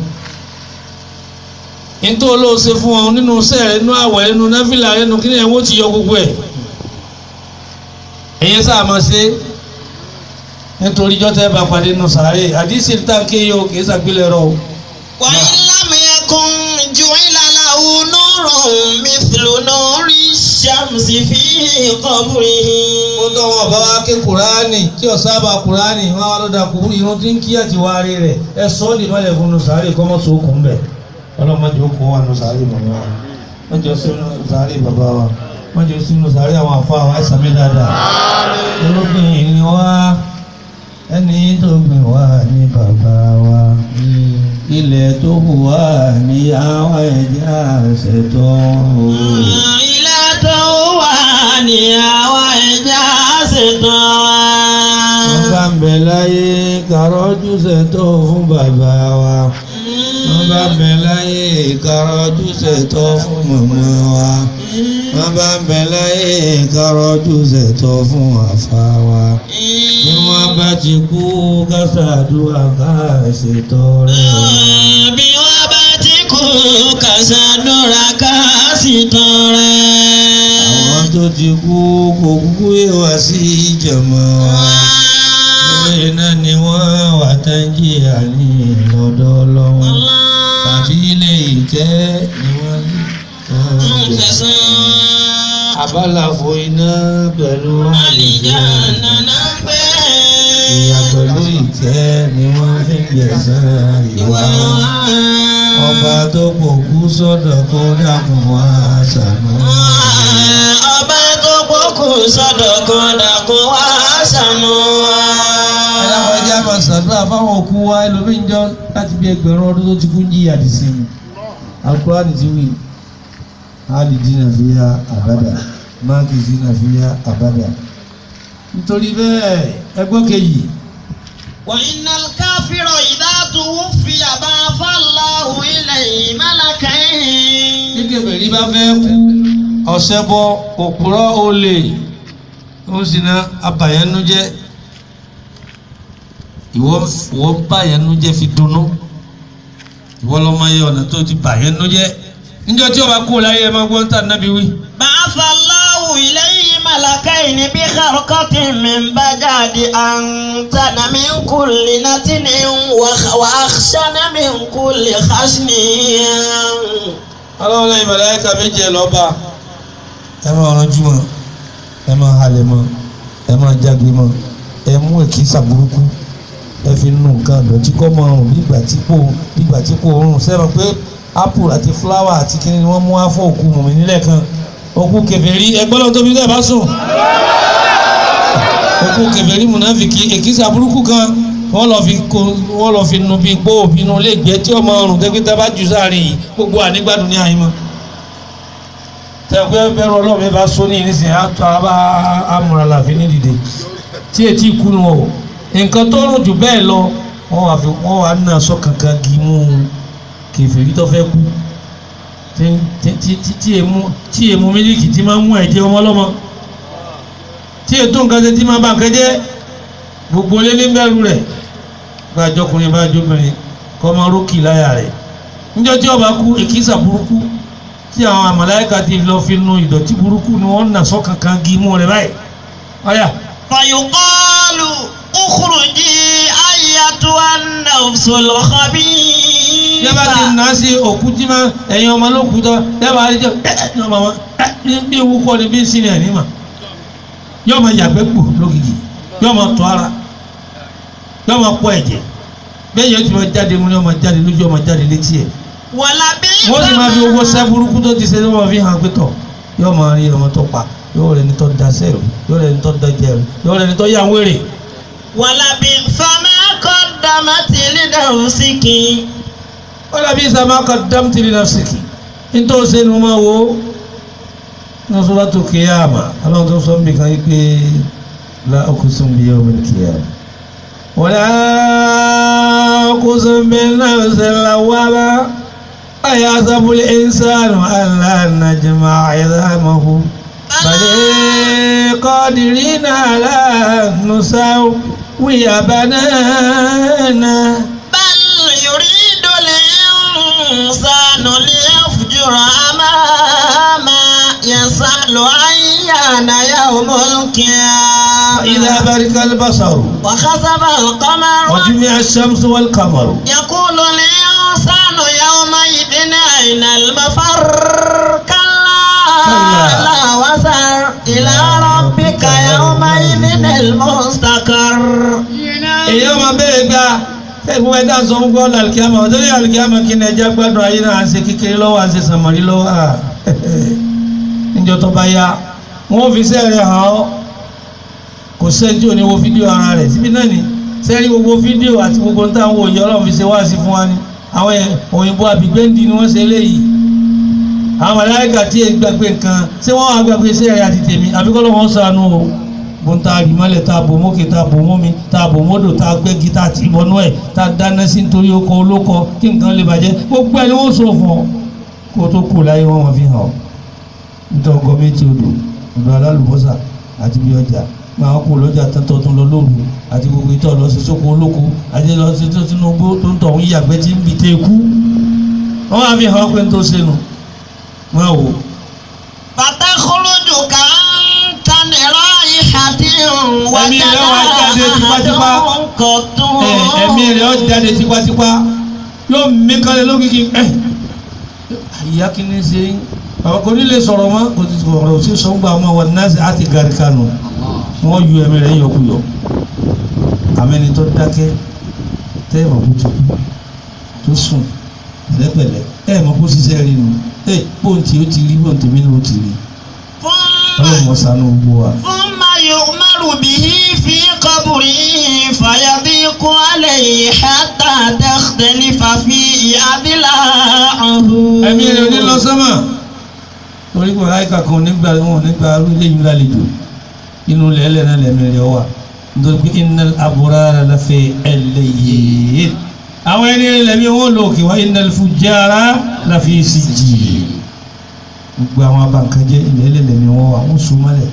nítorí olóò ṣe fún ọ nínú sẹ́ẹ̀ nínú àwẹ̀ nínú náfìlà nínú kí ni ẹ̀wọ̀n ti yọ gbogbo ẹ̀. ẹ̀yẹ sáà máa ṣe nítorí jọ́tẹ́ bá pàdé nù sàárè àdìsí táǹkì yìí o kì í ṣàgbélẹ̀ rọ o. wà á lámì ẹkùn ju ìlànà onúrùn mithlu nuri shamsi fi qabrihi. ó tọ́ wọn bá wá ké kuraani tí ò sábà kuraani wọn wá lọ́dà kúrú irun tí ń kí àti wárí rẹ̀ ẹ sọ ọ́ lè má lè fún un sàárè kọ́ mọ́ sókun bẹ̀ ọlọ́mọdé ó kó wà nù sàárè mọ̀mọ́ wa wọ́n jọ sínú sàárè bàbá wa wọ́n jọ sínú sàárè àwọn àfa wa ẹ̀sán mi dáadáa olóògbé ni wá ẹni tó gbìn wá ní bàbá wa ilẹ̀ tó hù wá ní àwọn ẹ̀jẹ̀ àṣetọ́ o. ilé tó wà ní àwọn ẹja ṣetán wa. wọ́n bá ń bẹ láyé kàrọ́jú ṣètò fún bàbá wa wọ́n bá ń bẹ láyé kàrọ́jú ṣètò fún màmá wa wọ́n bá ń bẹ láyé kàrọ́jú ṣètò fún àfa wa bí wọ́n bá ti kú kásádùá ká ṣètò rẹ̀ o. bí wọ́n bá ti kú kàṣàdúrà ká sì tọrẹ. àwọn tó ti kú kò kúkú yé wá sí ìjọmọ́ wa. ilé náà ni wọ́n wà tẹ́ńjìyà ní lọ́dọ̀ ọlọ́wọ́ tàbí ilé ìtẹ́ ni wọ́n ní abálàfo iná pẹ̀lú àlìjáná ìyà pẹ̀lú ìtẹ́ ni wọ́n fi ń gbẹ̀san ìwà wọn. ọba tó pòkú sọ́dọ̀ kó dàkún wá ṣàánú. ọba tó pọ́kù sọ́dọ̀ kan dàkún wá ṣàánú wa. ẹlẹ́wọ̀n ẹjẹ́ àmà ṣàdúrà fáwọn òkú wa ẹlòmíín jọ láti bí ẹgbẹ̀rún ọdún tó ti kú ń jí àdìsí mi alukurani ti wí alidina fiya abada makizina fiya abada nítorí bẹ́ẹ̀ ẹgbọ́n kejì وإن الكافر إذا توفي بعث الله إليه ملكين gẹ́gẹ́ bẹ̀rí bá fẹ́ kú ọ̀sẹ̀ bọ òpùrọ̀ olè ó sì ná abàyẹnújẹ́ ìwọ ìwọ bàyẹnújẹ́ fi dunnú ìwọ lọ́mọ yẹ ọ̀nà tó ti bàyẹnújẹ́ níjọ́ tí ọba kú láyé ẹ máa gbọ́ ń tà nábì wí. بعث الله إليه ملكين بخرقة من بجاد أنتن من كل نتن وخ- وأخشن من كل خشن ọlọ́run lẹ́yìn màláíkà méjì ẹ̀ lọ́ba ẹ máa ranjú mọ́ ẹ máa halẹ̀ mọ́ ẹ máa jágbe mọ́ ẹ mú èkìsà burúkú ẹ fi nu nǹkan àdọ̀tí kọ́ máa rùn nígbà tí kò nígbà tí kò rùn sẹ́wọ̀n pé apple àti flower àti kíni ni wọ́n mú wá fún òkú mùmí nílẹ̀ kan òkú kèfèrí ẹgbẹ́ lọ́wọ́ tóbi dẹ́ bá sùn òkú kèfèrí mùnàfìkì èkìsà burúkú kan wọ́n lọ fi ko wọ́n lọ fi nu bí gbó inú ilé ìgbẹ́ tí ọmọ ọrùn tẹ́gbẹ́ tá a bá jù sáàrin yìí gbogbo ànígbàdùn ní àyímọ́ tẹ́gbẹ́ bẹ́rù ọlọ́run mi bá sọ ní ìrísìn àtọ́ àbá amúra làfi ní dìde tí etí ikú nu o nǹkan tó rùn jù bẹ́ẹ̀ lọ wọ́n wà fi wọ́n wà nà sọ kankan kì í mú kèfèrí tó fẹ́ kú tí tí- tí tí- tí èmu tí èmu mílíkì tí máa ń mú ẹ̀jẹ̀ ọmọ ọlọ́mọ tí ètò nǹkan ṣe tí máa bá nǹkan jẹ́ gbogbo lé ní bẹ́ẹ̀rù rẹ̀ gba àjọkùnrin bá àjọkùnrin kọ́ máa rókì láyà rẹ̀ níjọ́ tí ọba kú èkìsà burúkú tí àwọn àmàláyíká ti lọ fi nu ìdọ̀tí burúkú ni wọ́n nà sọ́ kankan gí mú rẹ̀ báyìí ọ̀yà فيقال اخرجي أيتها النفس yẹ bá ti الخبيثة nà á sí òkú tí ma ẹ̀yin ọmọ ló kú tọ́ yẹ bá rí jẹ́ ẹ̀ ní ọmọ wọn ẹ̀ ní bí ewu kọ́ ni bí ń sin ẹ̀ ní mà yọ ma yàgbẹ́ gbò lógìkì yọ ma tọ́ ara yọ ma pọ̀ ẹ̀jẹ̀ bẹ́ẹ̀ yẹn ti ma jáde mu ni ọmọ jáde lójú ọmọ jáde létí ẹ̀ ولبئس wọ́n sì máa fi owó ما- sẹ́ burúkú tó ti ṣe ní wọ́n fi hàn pé tọ̀ yóò máa rí ọmọ tó pa yóò rẹ̀ ní tó da sẹ́rù yóò rẹ̀ ní tó da jẹ̀rù yóò rẹ̀ ní tó yà wéré. ولبئس ما قدمت لنفسك wọ́n dàbí ìsàmà kan dám tìrì náà sìkì nítorí ṣe ni mo máa wo ní suratu Qiyama ọlọ́run tó sọ ń bì kan yí pé la uqsimu bi yawmil qiyamah wala uqsimu bin nafsil lawwamah ayahsabu al-insanu an lan najma'a 'idhamahu بل قادرين على أن نسوي بنانا بل يريد الإنسان ليفجر أماما يسأل أيان يوم القيامة إذا برق البصر وخسف القمر وجمع الشمس والقمر يقول الإنسان يومئذ أين المفر كلا كلا. لا وزر إلى ربك يومئذ المستقر èyí ọmọ bẹ́ẹ̀ gba ẹ̀gbọ́n ẹ̀dá sọ fún gbọ́dọ̀ alikiyama ọ̀dọ́lẹ̀ alikiyama kí ni ẹja gbádùn ayé náà à ń ṣe kékeré lọ́wọ́ à ń ṣe sàmọ́rí lọ́wọ́ à níjọ́ tó bá yá wọ́n fi sẹ́ẹ̀rẹ̀ hàn ọ́ kò sẹ́ńtì òní wo fídíò ara rẹ̀ síbi náà ni sẹ́ẹ̀rí gbogbo fídíò àti gbogbo ń táwọn òye ọlọ́run fi ṣe wá sí fún wa ni àwọn ẹ̀- òyìnbó àbígbẹ́ndì ni wọ́n ṣe eléyìí àwọn màláíkà tí ẹ gbàgbé nǹkan ṣé wọ́n wá gbàgbé sẹ́ẹ̀rẹ̀ àti tèmi àbíkọ́lọ́ wọn sànú o bọ́n tá a rí mọ́lẹ̀ tá a bò mókè tá a bò mómi tá a bò módò tá a gbẹ́gi tá a ti bọ́nú ẹ̀ tá a dáná sí nítorí oko olóko kí nǹkan lè bàjẹ́ gbogbo ẹ̀ ni wọ́n sọ fún ọ kó o tó kù láyé wọn wọ́n fi hàn ọ́ nítorí ọgọ́ méjì odò odò alálùbọ́sà àti bí ọjà máa kú lọ́jà tẹ́tọ́ tó lọ lóru àti gbogbo ìtọ́ lọ sí sóko olóko àti lọ sí tó Tinubu tó ń tọ̀ ń yàgbẹ́ tí ń bì tẹ́ kú wọ́n á fi hàn ọ́ pé ń tó sẹ́nu wọ́n á wò ó. فتخرج كأنت رائحة Ẹ̀mí rẹ̀ wá jáde tipátipá. قطوع Ẹ, ẹ̀mí rẹ̀ ó jáde tipátipá yóò mí kalẹ̀ lókìkí ẹ̀ ìyá kìíní ṣe yín àwọn kò ní lè sọ̀rọ̀ mọ́ kò ti sọ̀rọ̀ ò sí sọ́ngbà ọmọ wọn náà àti gàrí kanu wọ́n ju ẹ̀mí rẹ̀ yọkuyọ àmẹ́ni tó dákẹ́ tẹ́ ẹ̀ mọ̀ kó tó kú tó sùn pẹ̀lẹ́pẹ̀lẹ́ ẹ̀ mọ̀ kó ṣiṣẹ́ rí nu ẹ̀ bóńtì ó ti rí bóńtì mi ni ó ti rí ثم ọlọ́mọ sanu gbogbo wa. ثم يؤمر به في قبره فيضيق عليه حتى تختلف فيه أضلاعه ẹ̀mí rẹ̀ ò ní lọ sọ́mà torí kò láìka kan nígbà wọn nígbà ilé yìí lálejò inú lẹ́lẹ̀ náà lẹ́mí rẹ̀ wà nítorí pé innal abrara lafi ẹlẹ́yẹ àwọn ẹni rẹ̀ lẹ́mí wọn lò kí wá innal fujjara lafi sijjin gbogbo àwọn abankanjẹ́ ilẹ̀ lẹ́mí wọn wà wọ́n sún mọ́lẹ̀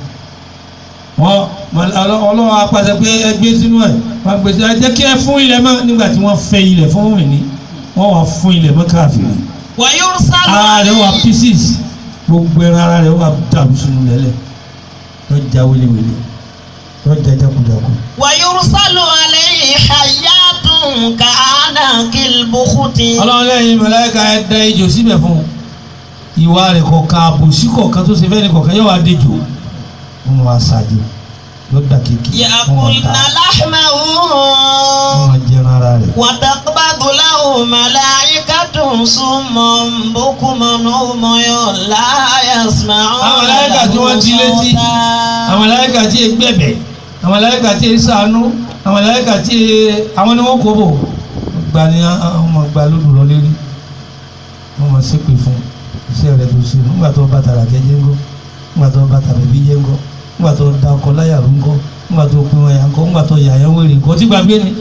wọ́n ọlọ́wọ́ apàṣẹ pé ẹgbẹ́ sínú ẹ̀ wọ́n gbèsè ẹ jẹ́ kí ẹ fún ilẹ̀ mọ́ nígbà tí wọ́n fẹ́ ilẹ̀ fún òmìnir wọ́n wà fún ilẹ̀ mọ́ káàfin ويرسل ara rẹ̀ wà pieces gbogbo ẹran ara rẹ̀ wà dàrú sínú lẹ́lẹ̀ lọ́jà wéléwélé lọ́jà jákujáku. ويرسل عليه حيات كأعناق البخت ọlọ́run lẹ́yìn màláíkà ẹ da ejò síbẹ̀ fún un ìwà rẹ̀ kọ̀ọ̀kan àbòsí kọ̀ọ̀kan tó ṣe fẹ́ ní kọ̀ọ̀kan yóò wá dejò wọn wá ṣáájú yóò dà kéèké wọn wá يأكلن ta لحمه wọn wá jẹran ara rẹ̀. وتقبض له ملائكة صم بكم عمي لا يسمعون àwọn màláíkà tí wọ́n ti létí صوتا. àwọn màláíkà tí ì gbẹ̀bẹ̀ àwọn màláíkà tí ì ṣàánú àwọn màláíkà tí ì àwọn ni wọ́n kó bò gba ni àwọn ọmọ gba lódù lọ lérí wọ́n mọ̀ ṣépè fún iṣẹ́ rẹ̀ tó ṣe nígbà tó bá tara kẹjẹ ńgọ́ nígbà tó bá tara bí jẹ́ ńgọ́ nígbà tó da ọkọ láyà rú ńgọ́ nígbà tó pin wọn yà ńgọ́ nígbà tó yà yẹn wèrè ńgọ́ tí gbàgbé ni.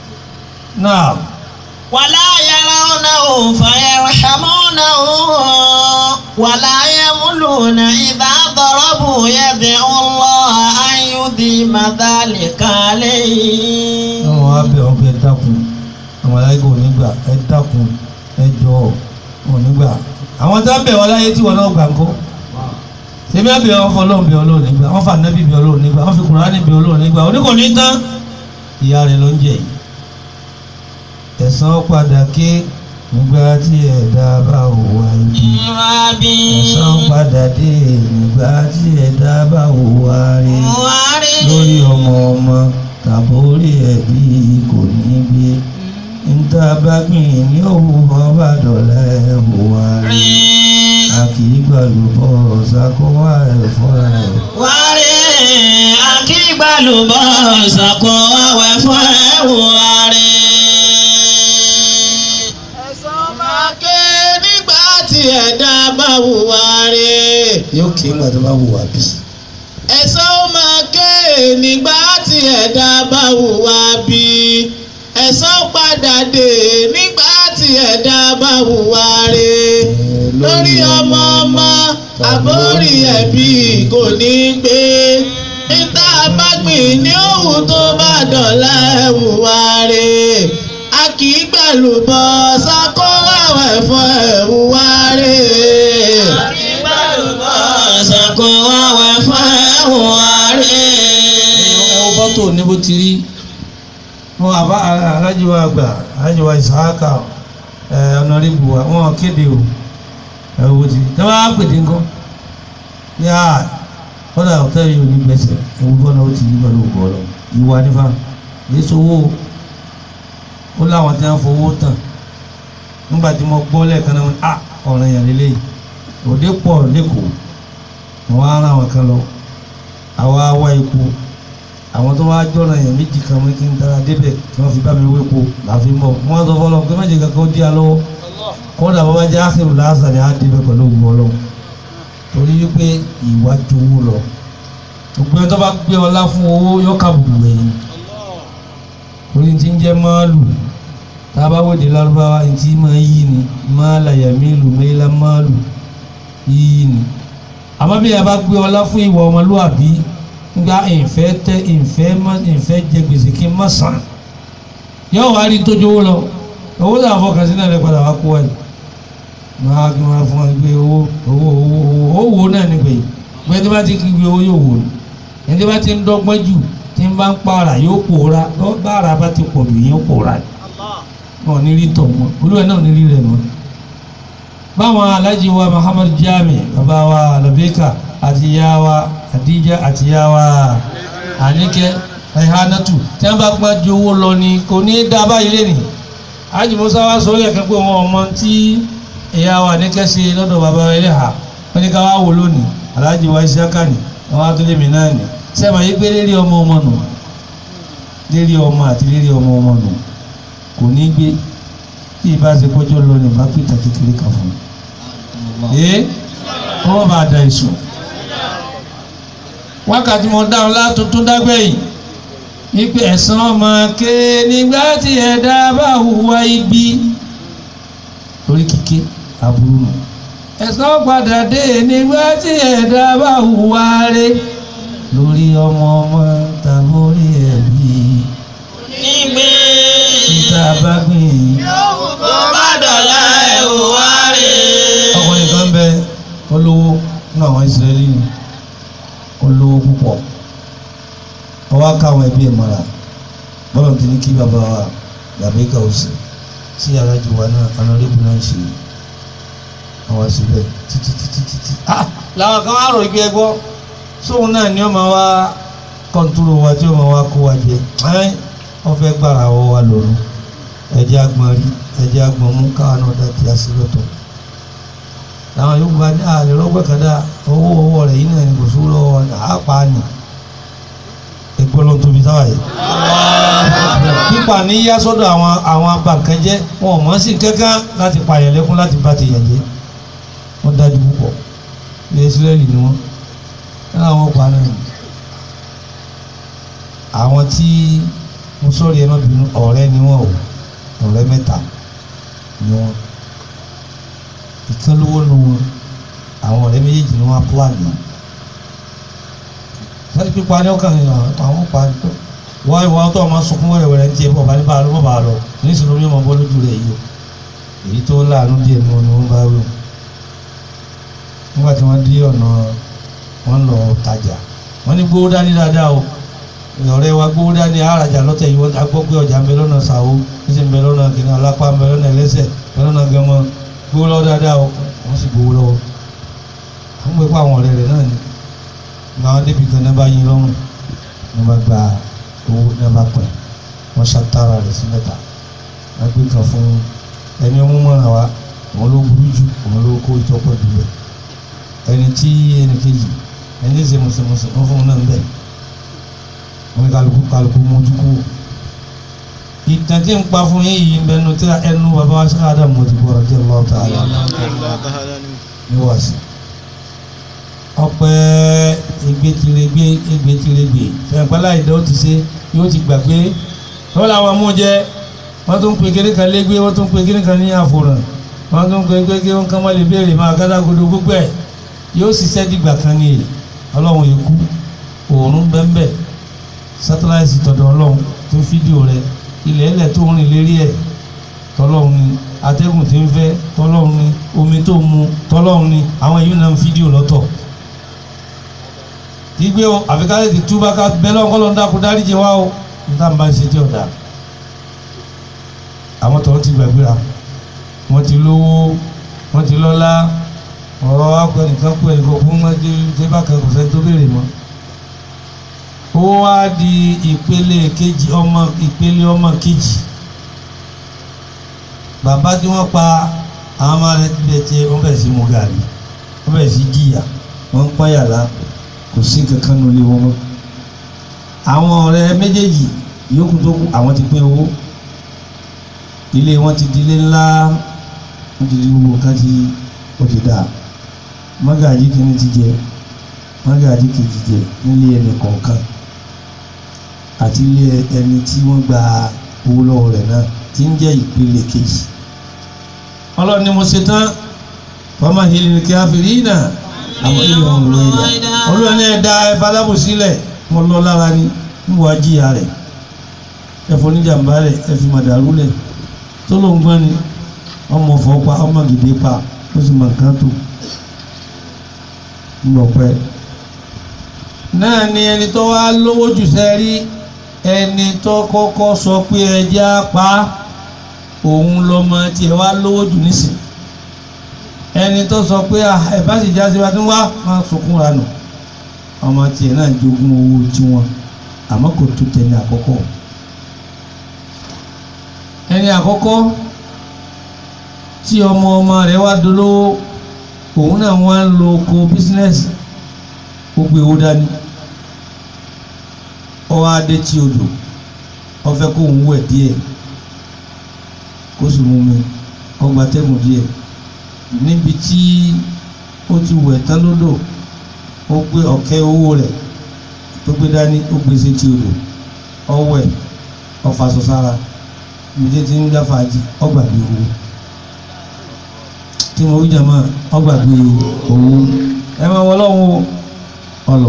náà ولا يرونه فيرحمونه ولا يملون إذا ضربوا يدعو الله أن يديم ذلك عليه wọ́n wá bẹ̀ wọ́n pé ẹ dákun àwọn aláìkò nígbà ẹ dákun ẹ jọ wọn nígbà àwọn tó ń bẹ̀ wọ́n láyé tí wọ́n náà gbà ń kọ́ ṣebí ẹ bẹ̀ wọ́n fọ ọlọ́run bẹ̀ ọlọ́run nígbà wọ́n fà nábì bẹ̀ ọlọ́run nígbà wọ́n fi kùránì bẹ̀ ọlọ́run nígbà oníkò ní tán ìyá rẹ̀ ló ń jẹ yìí ẹ̀san padà ké nígbà tí ẹ̀dá bá hùwà ibi Ìwàbí. ẹ̀san padà dé nígbà tí ẹ̀dá bá hùwà rí Wárí. lórí ọmọ ọmọ tàbórí ẹbí kò ní gbé níta bá gbìn ní òwú ọba dọ̀là ẹ̀hùwà rí Rí. a kì í gbàlúbọ̀ ṣàkóhá ẹ̀fọ́ ẹ̀. Wárí. Akígbalùbọ̀ ṣàkó àwẹ̀ fún ẹ̀wù wárí. Ẹ̀san máa ké nígbà tí ẹ̀dá bá hùwà rí. yóò kí ń gbàdúrà wò wá bí. ẹ̀san ó máa ké nígbà tí ẹ̀dá bá hùwà bí ẹ̀san padà dé nígbà tí ẹ̀dá bá hùwà rè lórí ọmọ ọmọ àbórí ẹbí kò ní gbé níta bá gbìn ní òwú tó bá dọ̀la ẹ̀hùwà rè a kì í gbẹ̀lú bọ́ sákó àwẹ̀ fún ẹ̀hùwà rè. a kì í gbẹ̀lú bọ́ sákó àwẹ̀ fún ẹ̀hùwà rè. ẹ wo fọ́tò ní bó ti rí wọn àbá alájíwá àgbà alájíwá ìsáàkà ẹ ọ̀nàrìbù wa wọn kéde o ẹ wo ti ẹ bá pèdè ńkọ́ ní à kọ́dà ọ̀tẹ́ yìí ò ní gbẹ̀sẹ̀ ẹ wo bọ́lá ó ti yí pẹ̀lú ògbọ́ lọ ìwà nífà èyí sowó ó láwọn tí wọ́n fowó tàn nígbà tí mo gbọ́ lẹ́ẹ̀kan náà à ọ̀ràn yẹn lélẹ́yìí òde pọ̀ lẹ́kọ̀ọ́ wọn á rán àwọn kan lọ àwa wá epo àwọn tó wá jọ̀nà yẹn méjì kan mú kí n dára débẹ̀ tí wọ́n fi bá mi wépo láfi mọ̀ wọ́n sọ fọlọ́ pé má jẹ́ kankan ó dí a lọ́wọ́ kódà bàbá jẹ́ ákèrò lásán ni á débẹ̀ pẹ̀lú ògùn ọlọ́run torí wípé ìwà jowó lọ gbogbo ẹni tó bá gbé ọlá fún owó yóò kàbùkù ẹ̀yìn orí ti ń jẹ́ máàlù tá a bá wòde lárúbáwá ẹni tí máa yí ni máàlà yàmílù mẹ́lá máàlù yí ni àmọ́ bí a bá gbé ọlá fún ìwà ọmọlúwàbí gba ìfẹ́ tẹ ìfẹ́ má ìfẹ́ jẹ gbèsè kí n má san yóò wá rí tójú owó lọ owó tó àfọkàn sí náà lè padà wá kó wáyé máa kí wọn fún wọn gbé owó owó owó owó owó náà ní gbèyè gbé tí wọn ti kí gbé owó yóò wò ní ẹni tí wọn ti ń dọ́gbọ́n jù tí ń bá ń pààrà yóò pòórá báàrà bá ti pọ̀ jù yóò pòórá wọn ò ní rí tọ̀ wọn olúwa náà ò ní rí rẹ̀ mọ́ báwọn alájí wa Muhammad Jami bàbá wa Labeka àti ìyá wa Adija àti ìyá wa Àníkẹ́ Ẹ̀hánátù tí wọ́n bá gbọ́n ju owó lọ ni kò ní í dá báyìí lẹ́nìí ajimusa wa sọ lẹ́ẹ̀kan pé wọn ọmọ tí ìyá wa Àníkẹ́ ṣe lọ́dọ̀ bàbá wa ẹlẹ́hà wọ́n ní ká wá wò lónìí alájí wa Isiaka ni àwọn atúlẹ̀mí náà ni sẹ́mi ayé pé lérí ọmọ ọmọ nù lérí ọmọ àti lérí ọmọ ọmọ nù kò ní gbé tí ìbá ṣe kọjọ́ lọ ní bá pìtà kékeré kan fún un ee kọ́mọ́ bá da èso wákàtí mo dáhùn látúntún dágbẹ̀yìn wípé ẹ̀san ọmọ ké nígbà tí ẹ̀dá bá hùwà ibi torí kíké aburú nù ẹ̀san padà dé nígbà tí ẹ̀dá bá hùwà rẹ̀ lórí ọmọ ọmọ tàbí orí ẹbí Nígbè. níta bá gbìn Kó má dọ̀la ẹ̀wù wá rè. ọkùnrin kan bẹ olówó nínú àwọn ìsirẹ́lì ni olówó púpọ̀ ọwọ́ káwọn ẹbí ẹ̀ mọ́ra bọ́lá ti ní kí bàbá wa làbẹ́kà òsì tí alájú wa náà anọ́lẹ́bù náà ṣe àwọn síbẹ̀ títí títí títí. ah làwọn kan wá rò ibi ẹgbọ́ sóun náà ni ó máa wá kọ́ńtúrò wa tí ó máa wá kó wa jẹ ẹ́ wọ́n fẹ́ gbára wọ́ wa lòrùn ẹ̀jẹ̀ agbọ̀n rí ẹ̀jẹ̀ agbọ̀n mú káwọn náà dá ti àṣìlọ́tọ̀ làwọn yòókù bá ní àlè rọ́gbẹ́ kan dá owó owó rẹ̀ yìí náà ní kò sówó lọ́wọ́ ní àápa ni ẹgbẹ́ ló ń tóbi táwa yìí. pípa ní yá sọ́dọ̀ àwọn àwọn abànkẹ́jẹ́ wọn ò mọ̀ sí kankan láti pààyàn lẹ́kún láti bá ti yàn jẹ́ wọ́n dájú púpọ̀ ní Ísírẹ́lì ni wọ́n náà wọ́n pa náà ni. àwọn tí mo sọ̀rọ̀ yẹn náà bínú ọ̀rẹ́ ni wọ́n o ọ̀rẹ́ mẹ́ta ni wọ́n ìkan lówó nu wọn àwọn ọ̀rẹ́ méjèèjì ni wọ́n á plan yìí sáré pípa ní ọkàn yìí àwọn pa tó wọ́n ìwà tó ọmọ sunkún wẹ̀rẹ̀wẹ̀rẹ̀ ń tiẹ̀ bọ̀ bá ní bá a lọ bọ̀ bá a lọ nísìnyí ló ní ọmọ bọ́ lójú rẹ̀ yìí o èyí tó láàánú díẹ̀ ni wọ́n ni wọ́n bá wí o nígbà tí wọ́n dé ọ̀nà wọ́n lọ tajà wọ́n ní gbówó dání dáadáa o ọ̀rẹ́ wa gbówó dání àràjà lọ́tẹ̀ yìí wọ́n gbọ́ pé ọjà ń bẹ lọ́nà sàwó ó sì ń bẹ lọ́nà kìnìún alápá ń bẹ lọ́nà ẹlẹ́sẹ̀ ń bẹ lọ́nà gẹmọ gbówó lọ́wọ́ dáadáa o wọ́n sì gbówó lọ́wọ́ wọ́n gbé pa àwọn ọ̀rẹ́ rẹ̀ náà ni gba wọn débi kan náà bá yín lọ́rùn ní wọ́n bá gba owó ní wọ́n bá pẹ̀ wọ́n ṣàtàrà rẹ̀ sí mẹ́ta wọ́n gbé kan fún ẹni ọmú mọ́ràn wa òun ló burú jù òun ló kó ìtọ́pọ̀ jù lọ ẹni tí ẹni kejì ẹni ṣe mùsùlùmùsùn wọn fún un náà ń bẹ̀ wọn kálukú kálukú mójú kú ìtàn tí ń pa fún yín yìí ń bẹnu tí ẹnu bàbá wa ṣáà dà mọ́tò bọ̀ ọ̀rọ̀ tí Allah ta'ala ní wàásù ọpẹ́ egbetiregbe egbetiregbe fẹ̀ǹpẹ́lá ìdánwò ti ṣe yóò ti gbàgbé wọ́n làwọn mú jẹ wọ́n tún pe kéré kan légbé wọ́n tún pe kéré kan ní àfòràn wọ́n tún pe kéré kan kán má lè béèrè máa gádágodo gbogbo ẹ̀ yóò ṣiṣẹ́ dìgbà kan ní èyí ọlọ́run yìí kú òórùn bẹ́ńbẹ́ sátáláìsì tọ̀dọ̀ ọlọ́run tó fídíò rẹ ilẹ̀ ẹlẹ̀ tó ń rìn lérí ẹ̀ tọ́lọ́run ni atẹ́gùn tí ń fẹ́ tọ́lọ́run ni omi tó mu tọ́lọ́run ni àwọn èyí náà ń fídíò lọ́tọ̀ gbígbé o àfikálẹ̀ ti túbá ká bẹ́ẹ̀ lọ́nkọ́ lọ́n dákú dáríjì wá o níta ń bá ṣe tí ọ̀dà àwọn tọ̀hún ti gbàgbéra wọ́n ti lówó wọ́n ti lọ́lá ọ̀rọ̀ akọ ẹnìkan kú ẹnìkan fún wọn dé dé bákan kò sẹ́ni tó béèrè mọ́ ó wá di ìpele kejì ọmọ ìpele ọmọ kejì bàbá tí wọ́n pa àwọn ọmọ rẹ̀ tilẹ̀ tiẹ̀ wọ́n bẹ̀rẹ̀ sí mu gàrí wọ́n bẹ̀rẹ̀ sí jìyà wọ́n ń pààyàlá kò sí kankan nínú ilé wọn mọ́ àwọn ọ̀rẹ́ méjèèjì yòókù tó kù àwọn ti pín owó ilé wọn ti di ilé ńlá wọn ti di gbogbo nǹkan tí ó ti dáa mọ́gàjí kìíní ti jẹ mọ́gàjí kejì jẹ nílé ẹnì kọ̀ọ̀kan àti ilé ẹni tí wọ́n gba owó lọ́wọ́ rẹ̀ náà tí ń jẹ́ ìpele kejì ọlọ́run ni mo ṣe tán fọmọ ìlú káfíìrì náà àwọn ìlú ọ̀hún ló ń dá olúwa ní ẹ̀dá ẹ̀fà alábòsílẹ̀ mo lọ lára ni ń wọ ajíya rẹ̀ ẹ̀fọ́ oníjàmbá rẹ̀ ẹ̀fì màdàrú rẹ̀ tó ló ń gbọ́n ni ọmọ fọ́pa ọmọ gidi pa ó sì mọ nǹkan tó ń lọ pẹ́. náà ni ẹni tó wá lówó jù sẹ́rí ẹni tó kọ́kọ́ sọ pé ẹjẹ́ á pa òun lọ́mọ tiẹ̀ wá lówó jù nísìn ẹni tó sọ pé ẹ bá sì já sí wa tó wá máa sunkún ra nù ọmọ tiẹ̀ náà jogún owó tiwọn àmọ́ kò tó tẹ̀lé àkọ́kọ́ ẹni àkọ́kọ́ tí ọmọ ọmọ rẹ̀ wá dolówó òun náà wá ń lo oko bísínẹ́sì ó gbé owó dání ó wá dé tí odò ó fẹ́ kó òun wẹ̀ díẹ̀ kó sì mú mi ó gba tẹ́gùn díẹ̀ níbi tí ó ti wẹ̀ tán lódò ó gbé ọ̀kẹ́ owó rẹ̀ tó gbé dání ó gbé sétí odò ó wẹ̀ ó faṣọ sára ìdí tí ń gbá fàájì ó gbàgbé owó tí mo wí jàmá ó gbàgbé owó ẹ máa wọ lọ́wọ́ ọlọ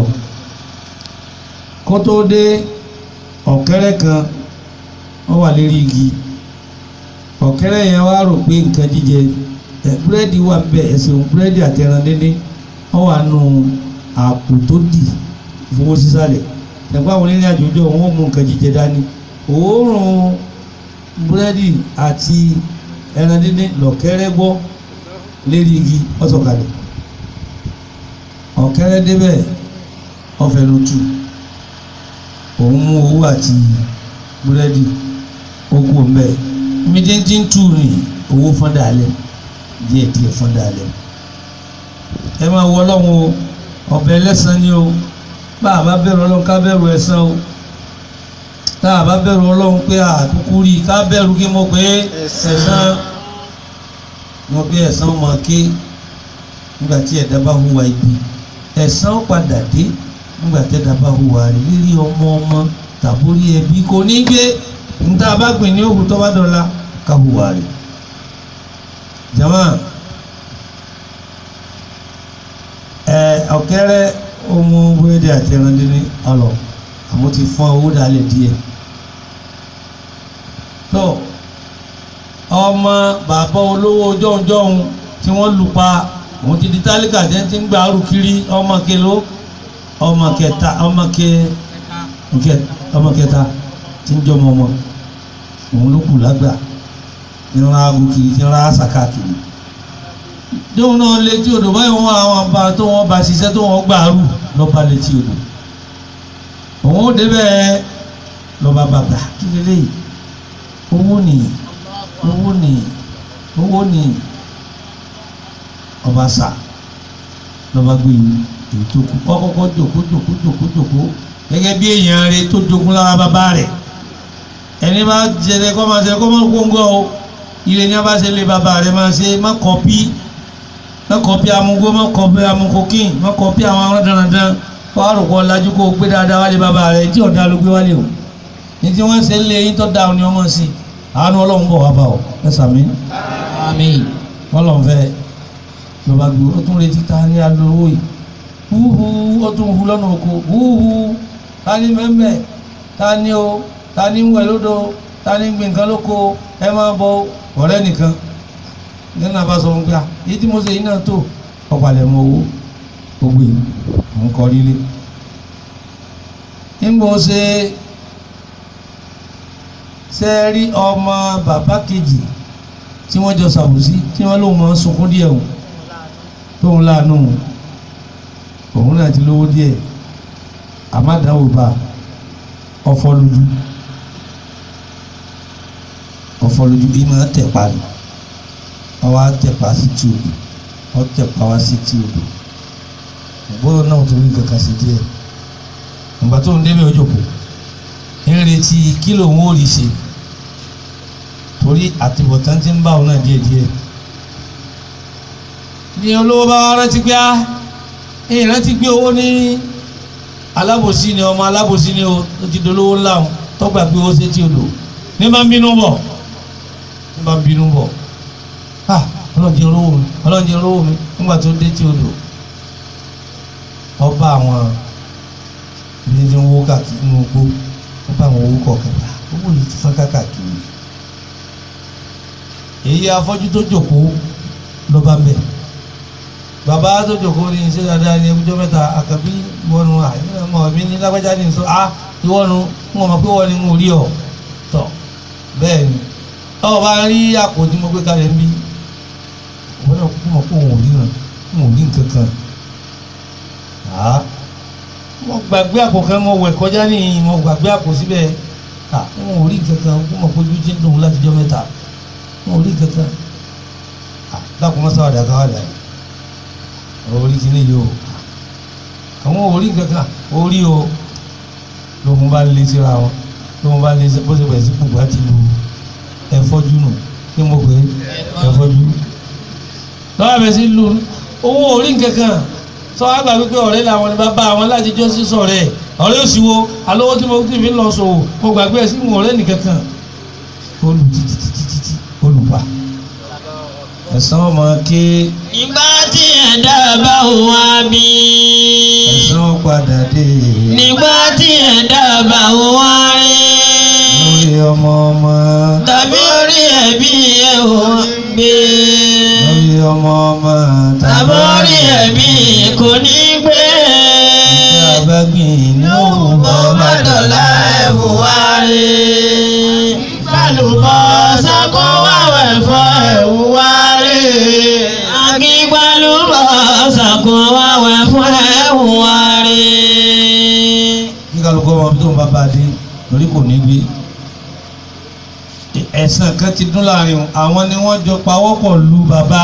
kó tó dé ọ̀kẹ́rẹ́ kan ó wà lérí igi ọ̀kẹ́rẹ́ yẹn wá rò pé nǹkan jíjẹ ẹ búrẹ́dì wà ń bẹ ẹ̀sìn búrẹ́dì àti ẹran díndín ó wà nù àpò tó dì fowó sísàlẹ̀ ẹ̀gbọ́n àwọn onírìn àjò jọ wọn mú nǹkan jíjẹ dání òórùn búrẹ́dì àti ẹran díndín lọ̀kẹ́rẹ́ gbọ́ lérí igi ọ̀sọ̀kalẹ̀ ọ̀kẹ́rẹ́ débẹ̀ ọ̀fẹ́nutu òun mú owó àti búrẹ́dì ó kú ọ̀nbẹ́ mídíntì tù ní owó fọ́ndà alẹ́ díẹ̀ díẹ̀ fọ́ndà alẹ́ ẹ máa wọ ọlọ́run o ọ̀bẹ ẹlẹ́sàn ni o bá a bá bẹ̀rù ọlọ́run ká bẹ̀rù ẹ̀san o tá a bá bẹ̀rù ọlọ́run pé àkúkú rí i ká bẹ̀rù kí mo pé ẹ̀san mo pé ẹ̀san máa ké nígbà tí ẹ̀dá bá hùwà ibi ẹ̀san ó padà dé nígbà tí ẹ̀dá bá hùwà rí rírí ọmọ ọmọ tàbórí ẹbí kò ní gbé níta bá gbìn ní òkú tó bá dọ̀la ká hùwà rí jama ẹ ọ̀kẹ́rẹ́ ọmọ búrẹ́dì àti ẹran dín ní ọlọ àmọ́ ti fọ́n owó dalẹ̀ díẹ̀ tó ọmọ bàbá olówó jọ̀húnjọ̀hún tí wọ́n lù pa òun ti di tálíkà tẹ́ ti ń gba arú kiri ọmọ kelo ọmọ kẹta ọmọ kẹ nkẹ ọmọ kẹta tí ń jọmọ ọmọ òun ló kù lágbà ìran aago kiri tí ń ra àṣàkà kiri dóun náà létí odò báyìí wọn àwọn àbá tó wọn bá ṣiṣẹ́ tó wọn gbà arú lọ́ba létí odò òun ó débẹ̀ lọ́ba bàbà kí lélẹ́yìí owó nìyí owó nìyí owó nìyí ọba sà lọ́ba gbé èyí tó kú ọkọ̀kọ́ jòkó jòkó jòkó jòkó gẹ́gẹ́ bí èèyàn rẹ̀ tó jogún lára bàbá rẹ̀ ẹni bá jẹrẹ kọ́ máa ṣe kọ́ máa kóńgọ́ o ire ní a bá ṣe lé bàbá rẹ̀ máa ṣe má kọ́pí má kọ́pí amúgbó má kọ́pí amúkókìn má kọ́pí àwọn arán dandan wàá rò kọ́ lajú kó o gbé dáadáa wálé bàbá rẹ̀ tí ọ̀dà ló gbé wálé o ní tí wọ́n ṣe lé yín tó dáa ni wọ́n mọ̀ sí àánú ọlọ́run bọ̀ wá bá ọ ẹ sàmí Àmín. wọ́n lọ́n fẹ́ lọ́ba gbé ó tún retí ta ní alówó yìí húhú ó tún hu lọ́nà oko húhú ta ní mẹ́mẹ́ ta ní o ta ní ń wẹ̀ lódò ta ní ń gbé nǹkan lóko ẹ máa bọ ọ̀rẹ́ nìkan nínú àbá sọ fún pé ah èyí tí mo ṣe yìí náà tó ọ̀pàlẹ̀ mọ owó gbogbo yìí mò ń kọ́ lílé nígbà ó ṣe ṣe rí ọmọ bàbá kejì tí wọ́n jọ ṣàbùsí tí wọ́n lóun máa ń sunkún díẹ̀ o tóun láàánú òun náà ti lówó díẹ̀ àmàdáwò bá ọfọ lójú ọfọ lójú bí máa tẹ̀pa ni ọwọ́ àtẹ̀pa sí tí odò ọtẹ̀pa wá sí tí odò ògbóná náà torí kankan sí díẹ̀ ìgbà tó ń débẹ̀ ojoko ń retí kí lòun ó rí ṣe torí àtibọ̀tán ti ń bá òun náà díẹ̀díẹ̀ ní olówó bá wá rántí pé á èyí rántí pé owó ní alábòsí ni ọmọ alábòsí ni o tó ti dolówó ńlá o tọ́gbà pé owó ṣe tí o lò ní bá ń bínú bọ̀ ní bá ń bínú bọ̀ ah ọlọ́njẹ olówó mi ọlọ́njẹ olówó mi nígbà tó dé tí o lò ọba àwọn ibi tí ń wó káàkiri nínú igbó ọba àwọn owó kọ̀ọ̀kan owó yìí ti fọ́n káàkiri èyí afọ́jú tó jòkó ló bá bẹ̀ bàbá tó jòkó ní iṣẹ́ dáadáa ní ẹgbẹ́jọ́ mẹ́ta àkàbí ìwọ́nu àìmọ̀ mi ní lágbájá ní sọ á ìwọ́nu ń wọ́n mọ̀ pé wọ́n ní ń rí ọ̀ tọ̀ bẹ́ẹ̀ ni ọ̀ bá rí àpò tí mo gbé kalẹ̀ ń bí wọ́n náà kú mọ̀ pé òun ò rí ràn òun ò rí nǹkan kan á mo gbàgbé àpò kan mo wẹ̀ kọjá ní mo gbàgbé àpò síbẹ̀ à òun ò rí nǹkan kan kú mọ̀ pé ojú ti ń dùn láti jọ́ mẹ́ta wọn ò rí kankan dákun mọ́ sáwàdà káwàdà ọ̀rọ̀ orí ti léyìí o àwọn ò rí kankan ó rí o lóhun bá lé síra wọn lóhun bá lé bó ṣe bẹ̀rẹ̀ sí gbogbo àti lu ẹ̀fọ́jú nù kí mo pè é ẹ̀fọ́jú lọ́wọ́ bẹ̀rẹ̀ sí lu owó orí kankan sọ wá gbà wípé ọ̀rẹ́ làwọn ni bàbá àwọn láti jọ́ sí sọ̀rẹ́ ọ̀rẹ́ òsì wo alówó tí mo ti fi lọ sòwò mo gbàgbé ẹ̀ sí ìwọ̀n ọ̀rẹ́ nìkankan ó lù títí títí títí olùpa ẹ̀san ọmọ ké Nígbà tí ẹ̀dá bá wá bí. ẹ̀san padà dé Nígbà tí ẹ̀dá bá wá rí. lórí ọmọ ọmọ Tàbí orí ẹ̀bí ẹ̀ ò gbé. lórí ọmọ ọmọ Tàbí orí ẹ̀bí kò ní gbé. ìgbà abágbìn ní òun bọ́ má dọ̀la ẹ̀bù wá rí. Gbàlùbọ̀ sako wáwẹ̀ fọ́ ẹ̀wù wá rí. Akígbàlùbọ̀ sako wáwẹ̀ fọ́ ẹ̀wù wá rí. kí kálukú ọmọ tó ń bá bá dé lórí kò ní gbé ẹ̀san kan ti dún láàrin wọn. àwọn ni wọ́n jọ pawọ́pọ̀ lu bàbá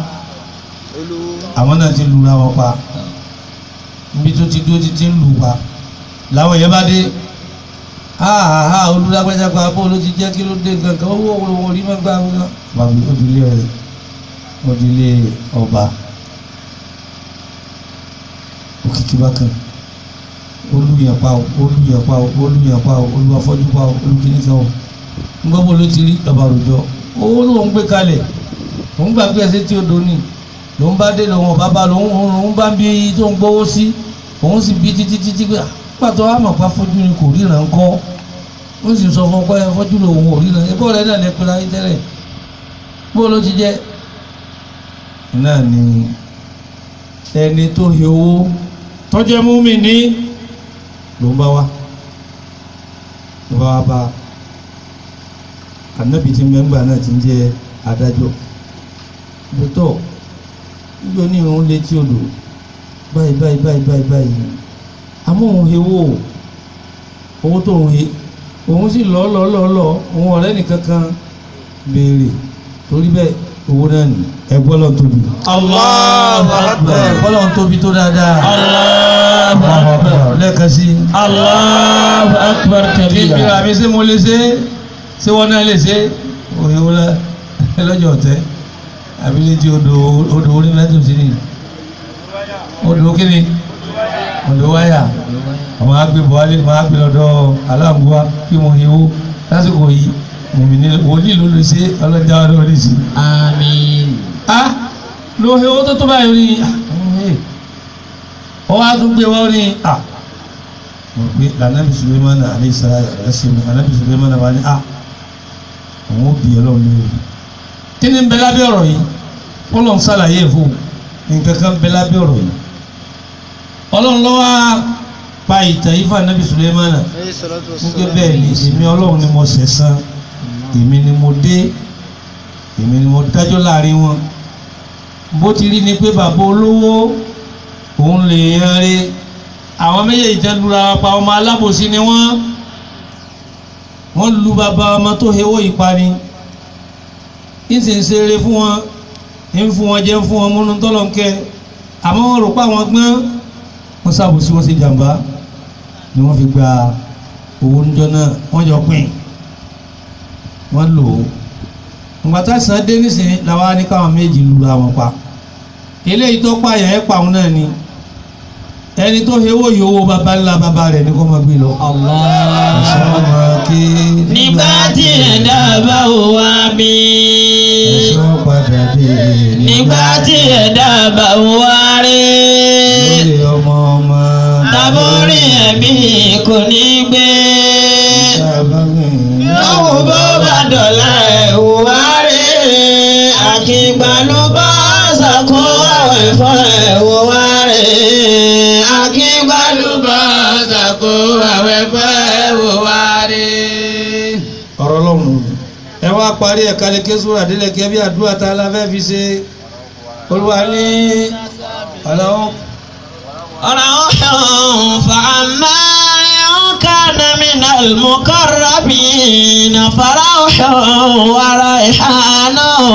àwọn náà ti lura wọn pa níbi tó ti dúró ti ti ń lù pa làwọn yẹn bá dé háàhá olùdágbẹ́jà pa bó ló ti jẹ́ kí ló dé gangan owó òwúrò wọn rí mẹ́gbàá wọn náà. bàbá òdìlé rẹ̀ òdìlé ọba òkìkí bákan olùyẹ̀pá o olùyẹ̀pá o olùyẹ̀pá o olùwàfọ́jú pa o olùkíníkan o ngbọ́bọ̀ ló ti rí bàbá rojọ́ owó ló ń gbé kalẹ̀ òun gbàgbé ẹsẹ̀ tí ó doni lòun bá dé lòun ọ̀bá bá lòun òun bá ń bí tó ń gbowó sí òun sì bí títí títí pé pàtó àmọ̀pá fojú ni kò ríran kọ́ ó sì sọ fún ọkọ yẹn fojú lòun ò ríran ẹgbẹ́ rẹ̀ náà lè pera ayé tẹ́lẹ̀ bó ló ti jẹ́ náà ni ẹni tó he owó tọ́jẹ́ múmi ní ló ń bá wa ló bá wa bá ànábì tí mẹ́ngbà náà ti ń jẹ́ adájọ́ lótọ́ níjọ́ ní òun létí odò báyìí báyìí báyìí báyìí báyìí àmọ́ òun he owó owó tó òun he òun sì lọ́ lọ́ lọ́ lọ́ òun ọ̀rẹ́ nìkan kan béèrè torí bẹ́ẹ̀ owó náà ní ẹgbọ́n lọ́n tóbi. Allahu Akbar. ẹgbọ́n lọ́n tóbi tó dáadáa. Allahu Akbar. lẹ́ẹ̀kan sí i. Allahu Akbar kí bí kabira. àmì ṣé mo lè ṣe é ṣé wọ́n náà lè ṣe é òye wọn lẹ lọ́jọ́ ọ̀tẹ́ àbí létí odò odò orí láti òsì ni odò kíni odò wáyà àwọn àgbẹ̀ buhari máa gbé lọ́dọ̀ aláǹgbá kí mo yẹ wó lásìkò yìí mòmí ní wòlíì ló lè ṣe ọlọ́jà ọdún orí sí. Àmín. a ló he owó tó tó báyìí ní ọ wá tún gbé wọ́n ní a mo gbé lànàbì sulemana aleṣara ẹsìn lànàbì sulemana wà ní a àwọn òbí ọlọ́run lórí kí ni ń bẹ lábẹ́ ọ̀rọ̀ yìí fọlọ́n ṣàlàyé fún nǹkan kan bẹ lábẹ́ ọ̀rọ̀ yìí ọlọ́run ló wá pa ìtàn yìí fún ànábì sulemana nígbà bẹ́ẹ̀ ni èmi ọlọ́run ni mo ṣẹ̀san èmi ni mo dé èmi ni mo dájọ́ láàrin wọn bó ti rí ni pé bàbá olówó òun lè yan re àwọn méjèèjì tẹ́ lura wọn pa ọmọ alábòsí ni wọ́n wọ́n lu bàbá ọmọ tó hewó ìparí ń sì ń ṣeré fún wọn ń fún wọn jẹ ń fún wọn múnú tọ́lọ́nkẹ́ àmọ́ wọ́n rò pé àwọn gbọ́n wọ́n ṣàbòsí wọ́n ṣe jàǹbá ni wọ́n fi gba owó níjọ́ náà wọ́n jọ pín wọ́n lò ó ngbàtà sàn dé nísìnyí làwọn á ní káwọn méjì lura wọn pa eléyìí tó pààyàn ẹ̀ pa òun náà ni ẹni tó hewó yìí owó baba ńlá baba rẹ̀ ní kó máa gbé lọ. Nígbà tí ẹ̀dá bá wò wá bí. ẹ̀sọ́ padà dé Nígbà tí ẹ̀dá bá wò wá rí. lórí ọmọ ọmọ Tàbórí ẹ̀mí kò ní gbé. Lọ́wọ́ bó bá dọ̀la ẹ̀ wò wá rí. Àkìgbàlú bá sàkó àwẹ̀ fún ẹ̀ wò wá rí. Àkìgbàlú bá sàkó àwẹ̀ fún ẹ̀ wò wá rí. ọ̀rọ̀ lọ́run ẹ wá parí ẹ̀ka lè ké sóra délẹ̀ kí ẹ bí àdúrà tá a la fẹ́ fi ṣe olúwa ní ọ̀làwọ́ روح فأما إن كان من المقربين فروح وريحان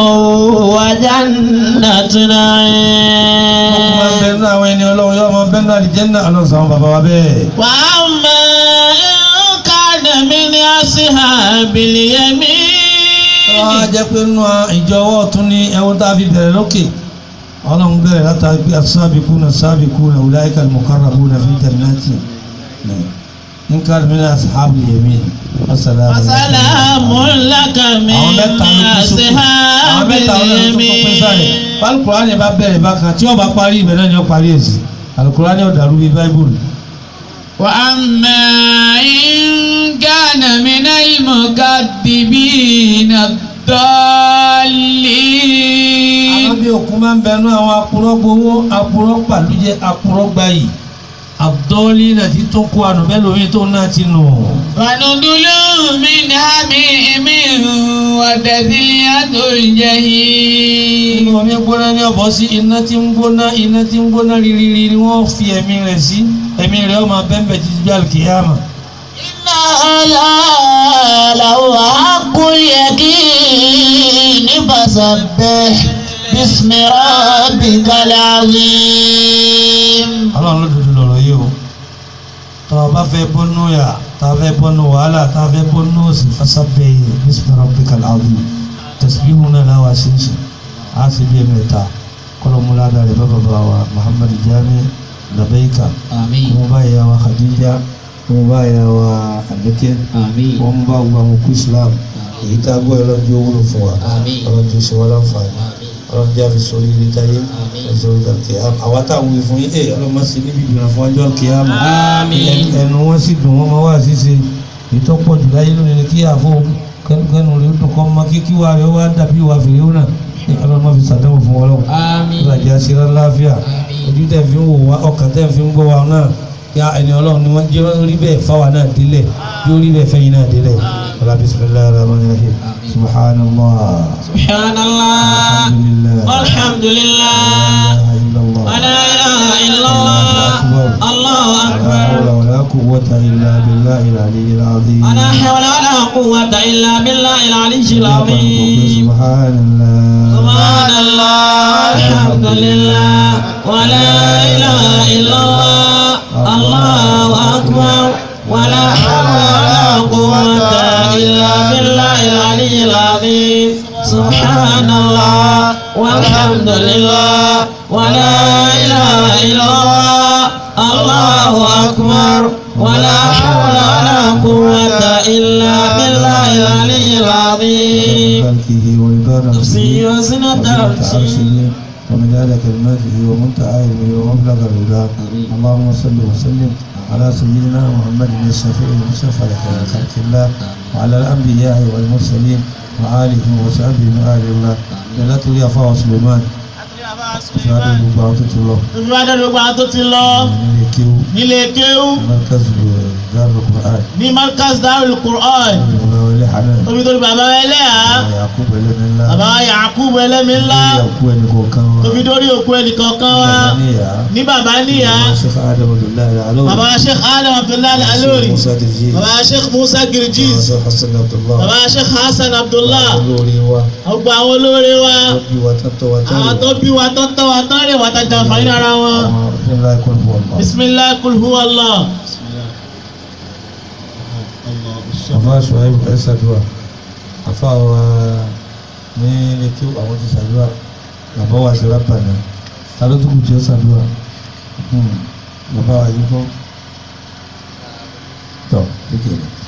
وجنة ọkùnrin نعيم bẹ́ẹ̀ náà àwọn ẹni ọlọ́run yóò máa bẹ́ẹ̀ náà àlìjẹ́nnà ọlọ́run sàwọn bàbá wa bẹ́ẹ̀. وأما إن كان من أصحاب wọ́n á اليمين jẹ́ pé nínú ìjọ ọwọ́ ọ̀tún ní ẹ̀wọ̀n tá a fi bẹ̀rẹ̀ lókè ọlọ́run bẹ̀rẹ̀ látàrí pé as-sabiquna as-sabiquna ulaika al-muqarrabuna fi jannati in kana min ashabil yamin assalamu alaykum. وسلام لك من àwọn mẹ́ta ló kún sókè àwọn أصحاب mẹ́ta ló kún pín sáré اليمين alukurani bá bẹ̀rẹ̀ bákan tí ó bá parí ibẹ̀ náà ni ó parí ẹ̀ sí alukurani ó dàrú bíi báíbùlù. وأما إن كان من المكذبين الضالين àwọn bí òkun máa ń bẹnu àwọn apurọ́ gbowó apurọ́ pàlújẹ apurọ́ gbayì àdọ́lí náà ti tún kó ànú bẹ́ẹ̀ lómi tó náà ti nù. ونزل من حميم وتسلية الجحيم inú omi gbóná ní ọ̀bọ̀ sí iná tí ń gbóná iná tí ń gbóná rírírí ni wọ́n fi ẹ̀mí rẹ̀ sí ẹ̀mí rẹ̀ ó máa bẹ́ẹ̀ títí bí alkiyama. إن هذا لهو حق اليقين فسبح باسم ربك العظيم ọlọ́run ló dúdú lọ̀rọ̀ yìí o tọ́ ọ bá fẹ́ bọ́nú yà tá a fẹ́ bọ́nú wàhálà tá a fẹ́ bọ́nú òsì fasabbih bismi rabbikal azim tasbihu náà láwa ṣíṣe á sì bí ẹ̀mẹ́ta kọ́lọ́múládà rẹ̀ bá bàbá wa Muhammad Jami labaika آمين wọ́n bá yà wa Khadija wọ́n bá yà wa Abike آمين wọ́n bá gbọ́ àwọn òkú Islam èyí tá a gbọ́ ọlọ́jọ́ wúlò fún wa Àmín. ọlọ́jọ́ ṣe wọ́n láǹfààní ọlọ́jọ́ àfi sórí ilé táyé Àmín. ẹ̀sọ́ ìdàkẹ́ àwa táwọn wí fún yín ẹ̀ ọlọ́mọ sí níbi ìgbìmọ̀ fún ọjọ́ kìámà آمين ẹnu wọn sì dùn wọn máa wà ṣíṣe ìtọ́pọ̀ jù láyé lónìí ni kí àfọ kẹnu rẹ dùn kọ́ mọ kí kíwà rẹ wá dàbí ìwà fèrè ó náà ní ọlọ́mọ fi sàdánwò fún ọlọ́run آمين ìlàjì àṣírà láàfíà آمين ojú tẹ̀ fi ń wò wá ọkàn tẹ̀ fi ń gbọ́ wa náà ya ẹni ọlọ́run ni wọ́n jẹ́ orí bẹ́ẹ̀ fáwa náà délẹ̀ jẹ́ orí bẹ́ẹ̀ fẹ́yìn náà délẹ̀ wàlá bisimilayi rahman rahim subhanallah subhanallah alhamdulillah alhamdulillah la ilaha wa la ilaha illallah illallah allahu la akbar hawla wala quwwata illa billahi al-aliyyil azim wa la hawla wa la quwwata illa billahi al-aliyyil azim subhanallah subhanallah alhamdulillah wa la ilaha illallah allahu akbar wa la hawla wa la quwwata illa billahi al-aliyyil azim subhanallah walhamdulillah wa la ilaha illallah allahu akbar wa la hawla wa la quwwata illa billahi al-aliyyil azim خلقه ورضا نفسي وزنة عرشه ومداد كلماته ومنتهى علمه ومبلغ الهدى اللهم صل وسلم على سيدنا محمد الشفيع المشفع لخير خلق الله وعلى الانبياء والمرسلين وآله وصحبه من آل الله لا تولي أفا سليمان فهذا المبارك تلو ìfúnadé gbogbo àwọn tó ti lọ من يكيو nílé kéwú مركز دار القرآن ní markaz darul quran الله ولي حنان tóbi tóbi bàbá ẹlẹ́yà يعقوب لنا الله bàbá yakubu ẹlẹ́mi ńlá يعقوب ẹnìkọ̀ kan tóbi dórí òkú ẹnìkọ̀ọ̀kan wa níyà ní bàbá níyà Sheikh Adam Abdullahi Al-Alawi bàbá sheikh adam abdullahi alori Musa Dirji bàbá sheikh musa girjiz Sheikh Hassan Abdullah bàbá sheikh hasan abdullah olórí wa ọgbà àwọn olóore wa wọ́n bí wa tọ́tọ́ wa àwọn tọ́lẹ̀ tó bí wa tó tọ́ wa tán lè wà tá jàǹfààní ara wọn àwọn ìfúnlá ẹ̀kọ́ ní wọn bá. bisimilahi kulhu allah àfa ṣùgbọ́n ẹ̀ ṣàdúrà àfa wa ní etí àwọn ti ṣàdúrà bàbá wa ṣe rábà náà ta ló tún kù tí ó ṣàdúrà bàbá wa yìí fún tọ́ kékeré.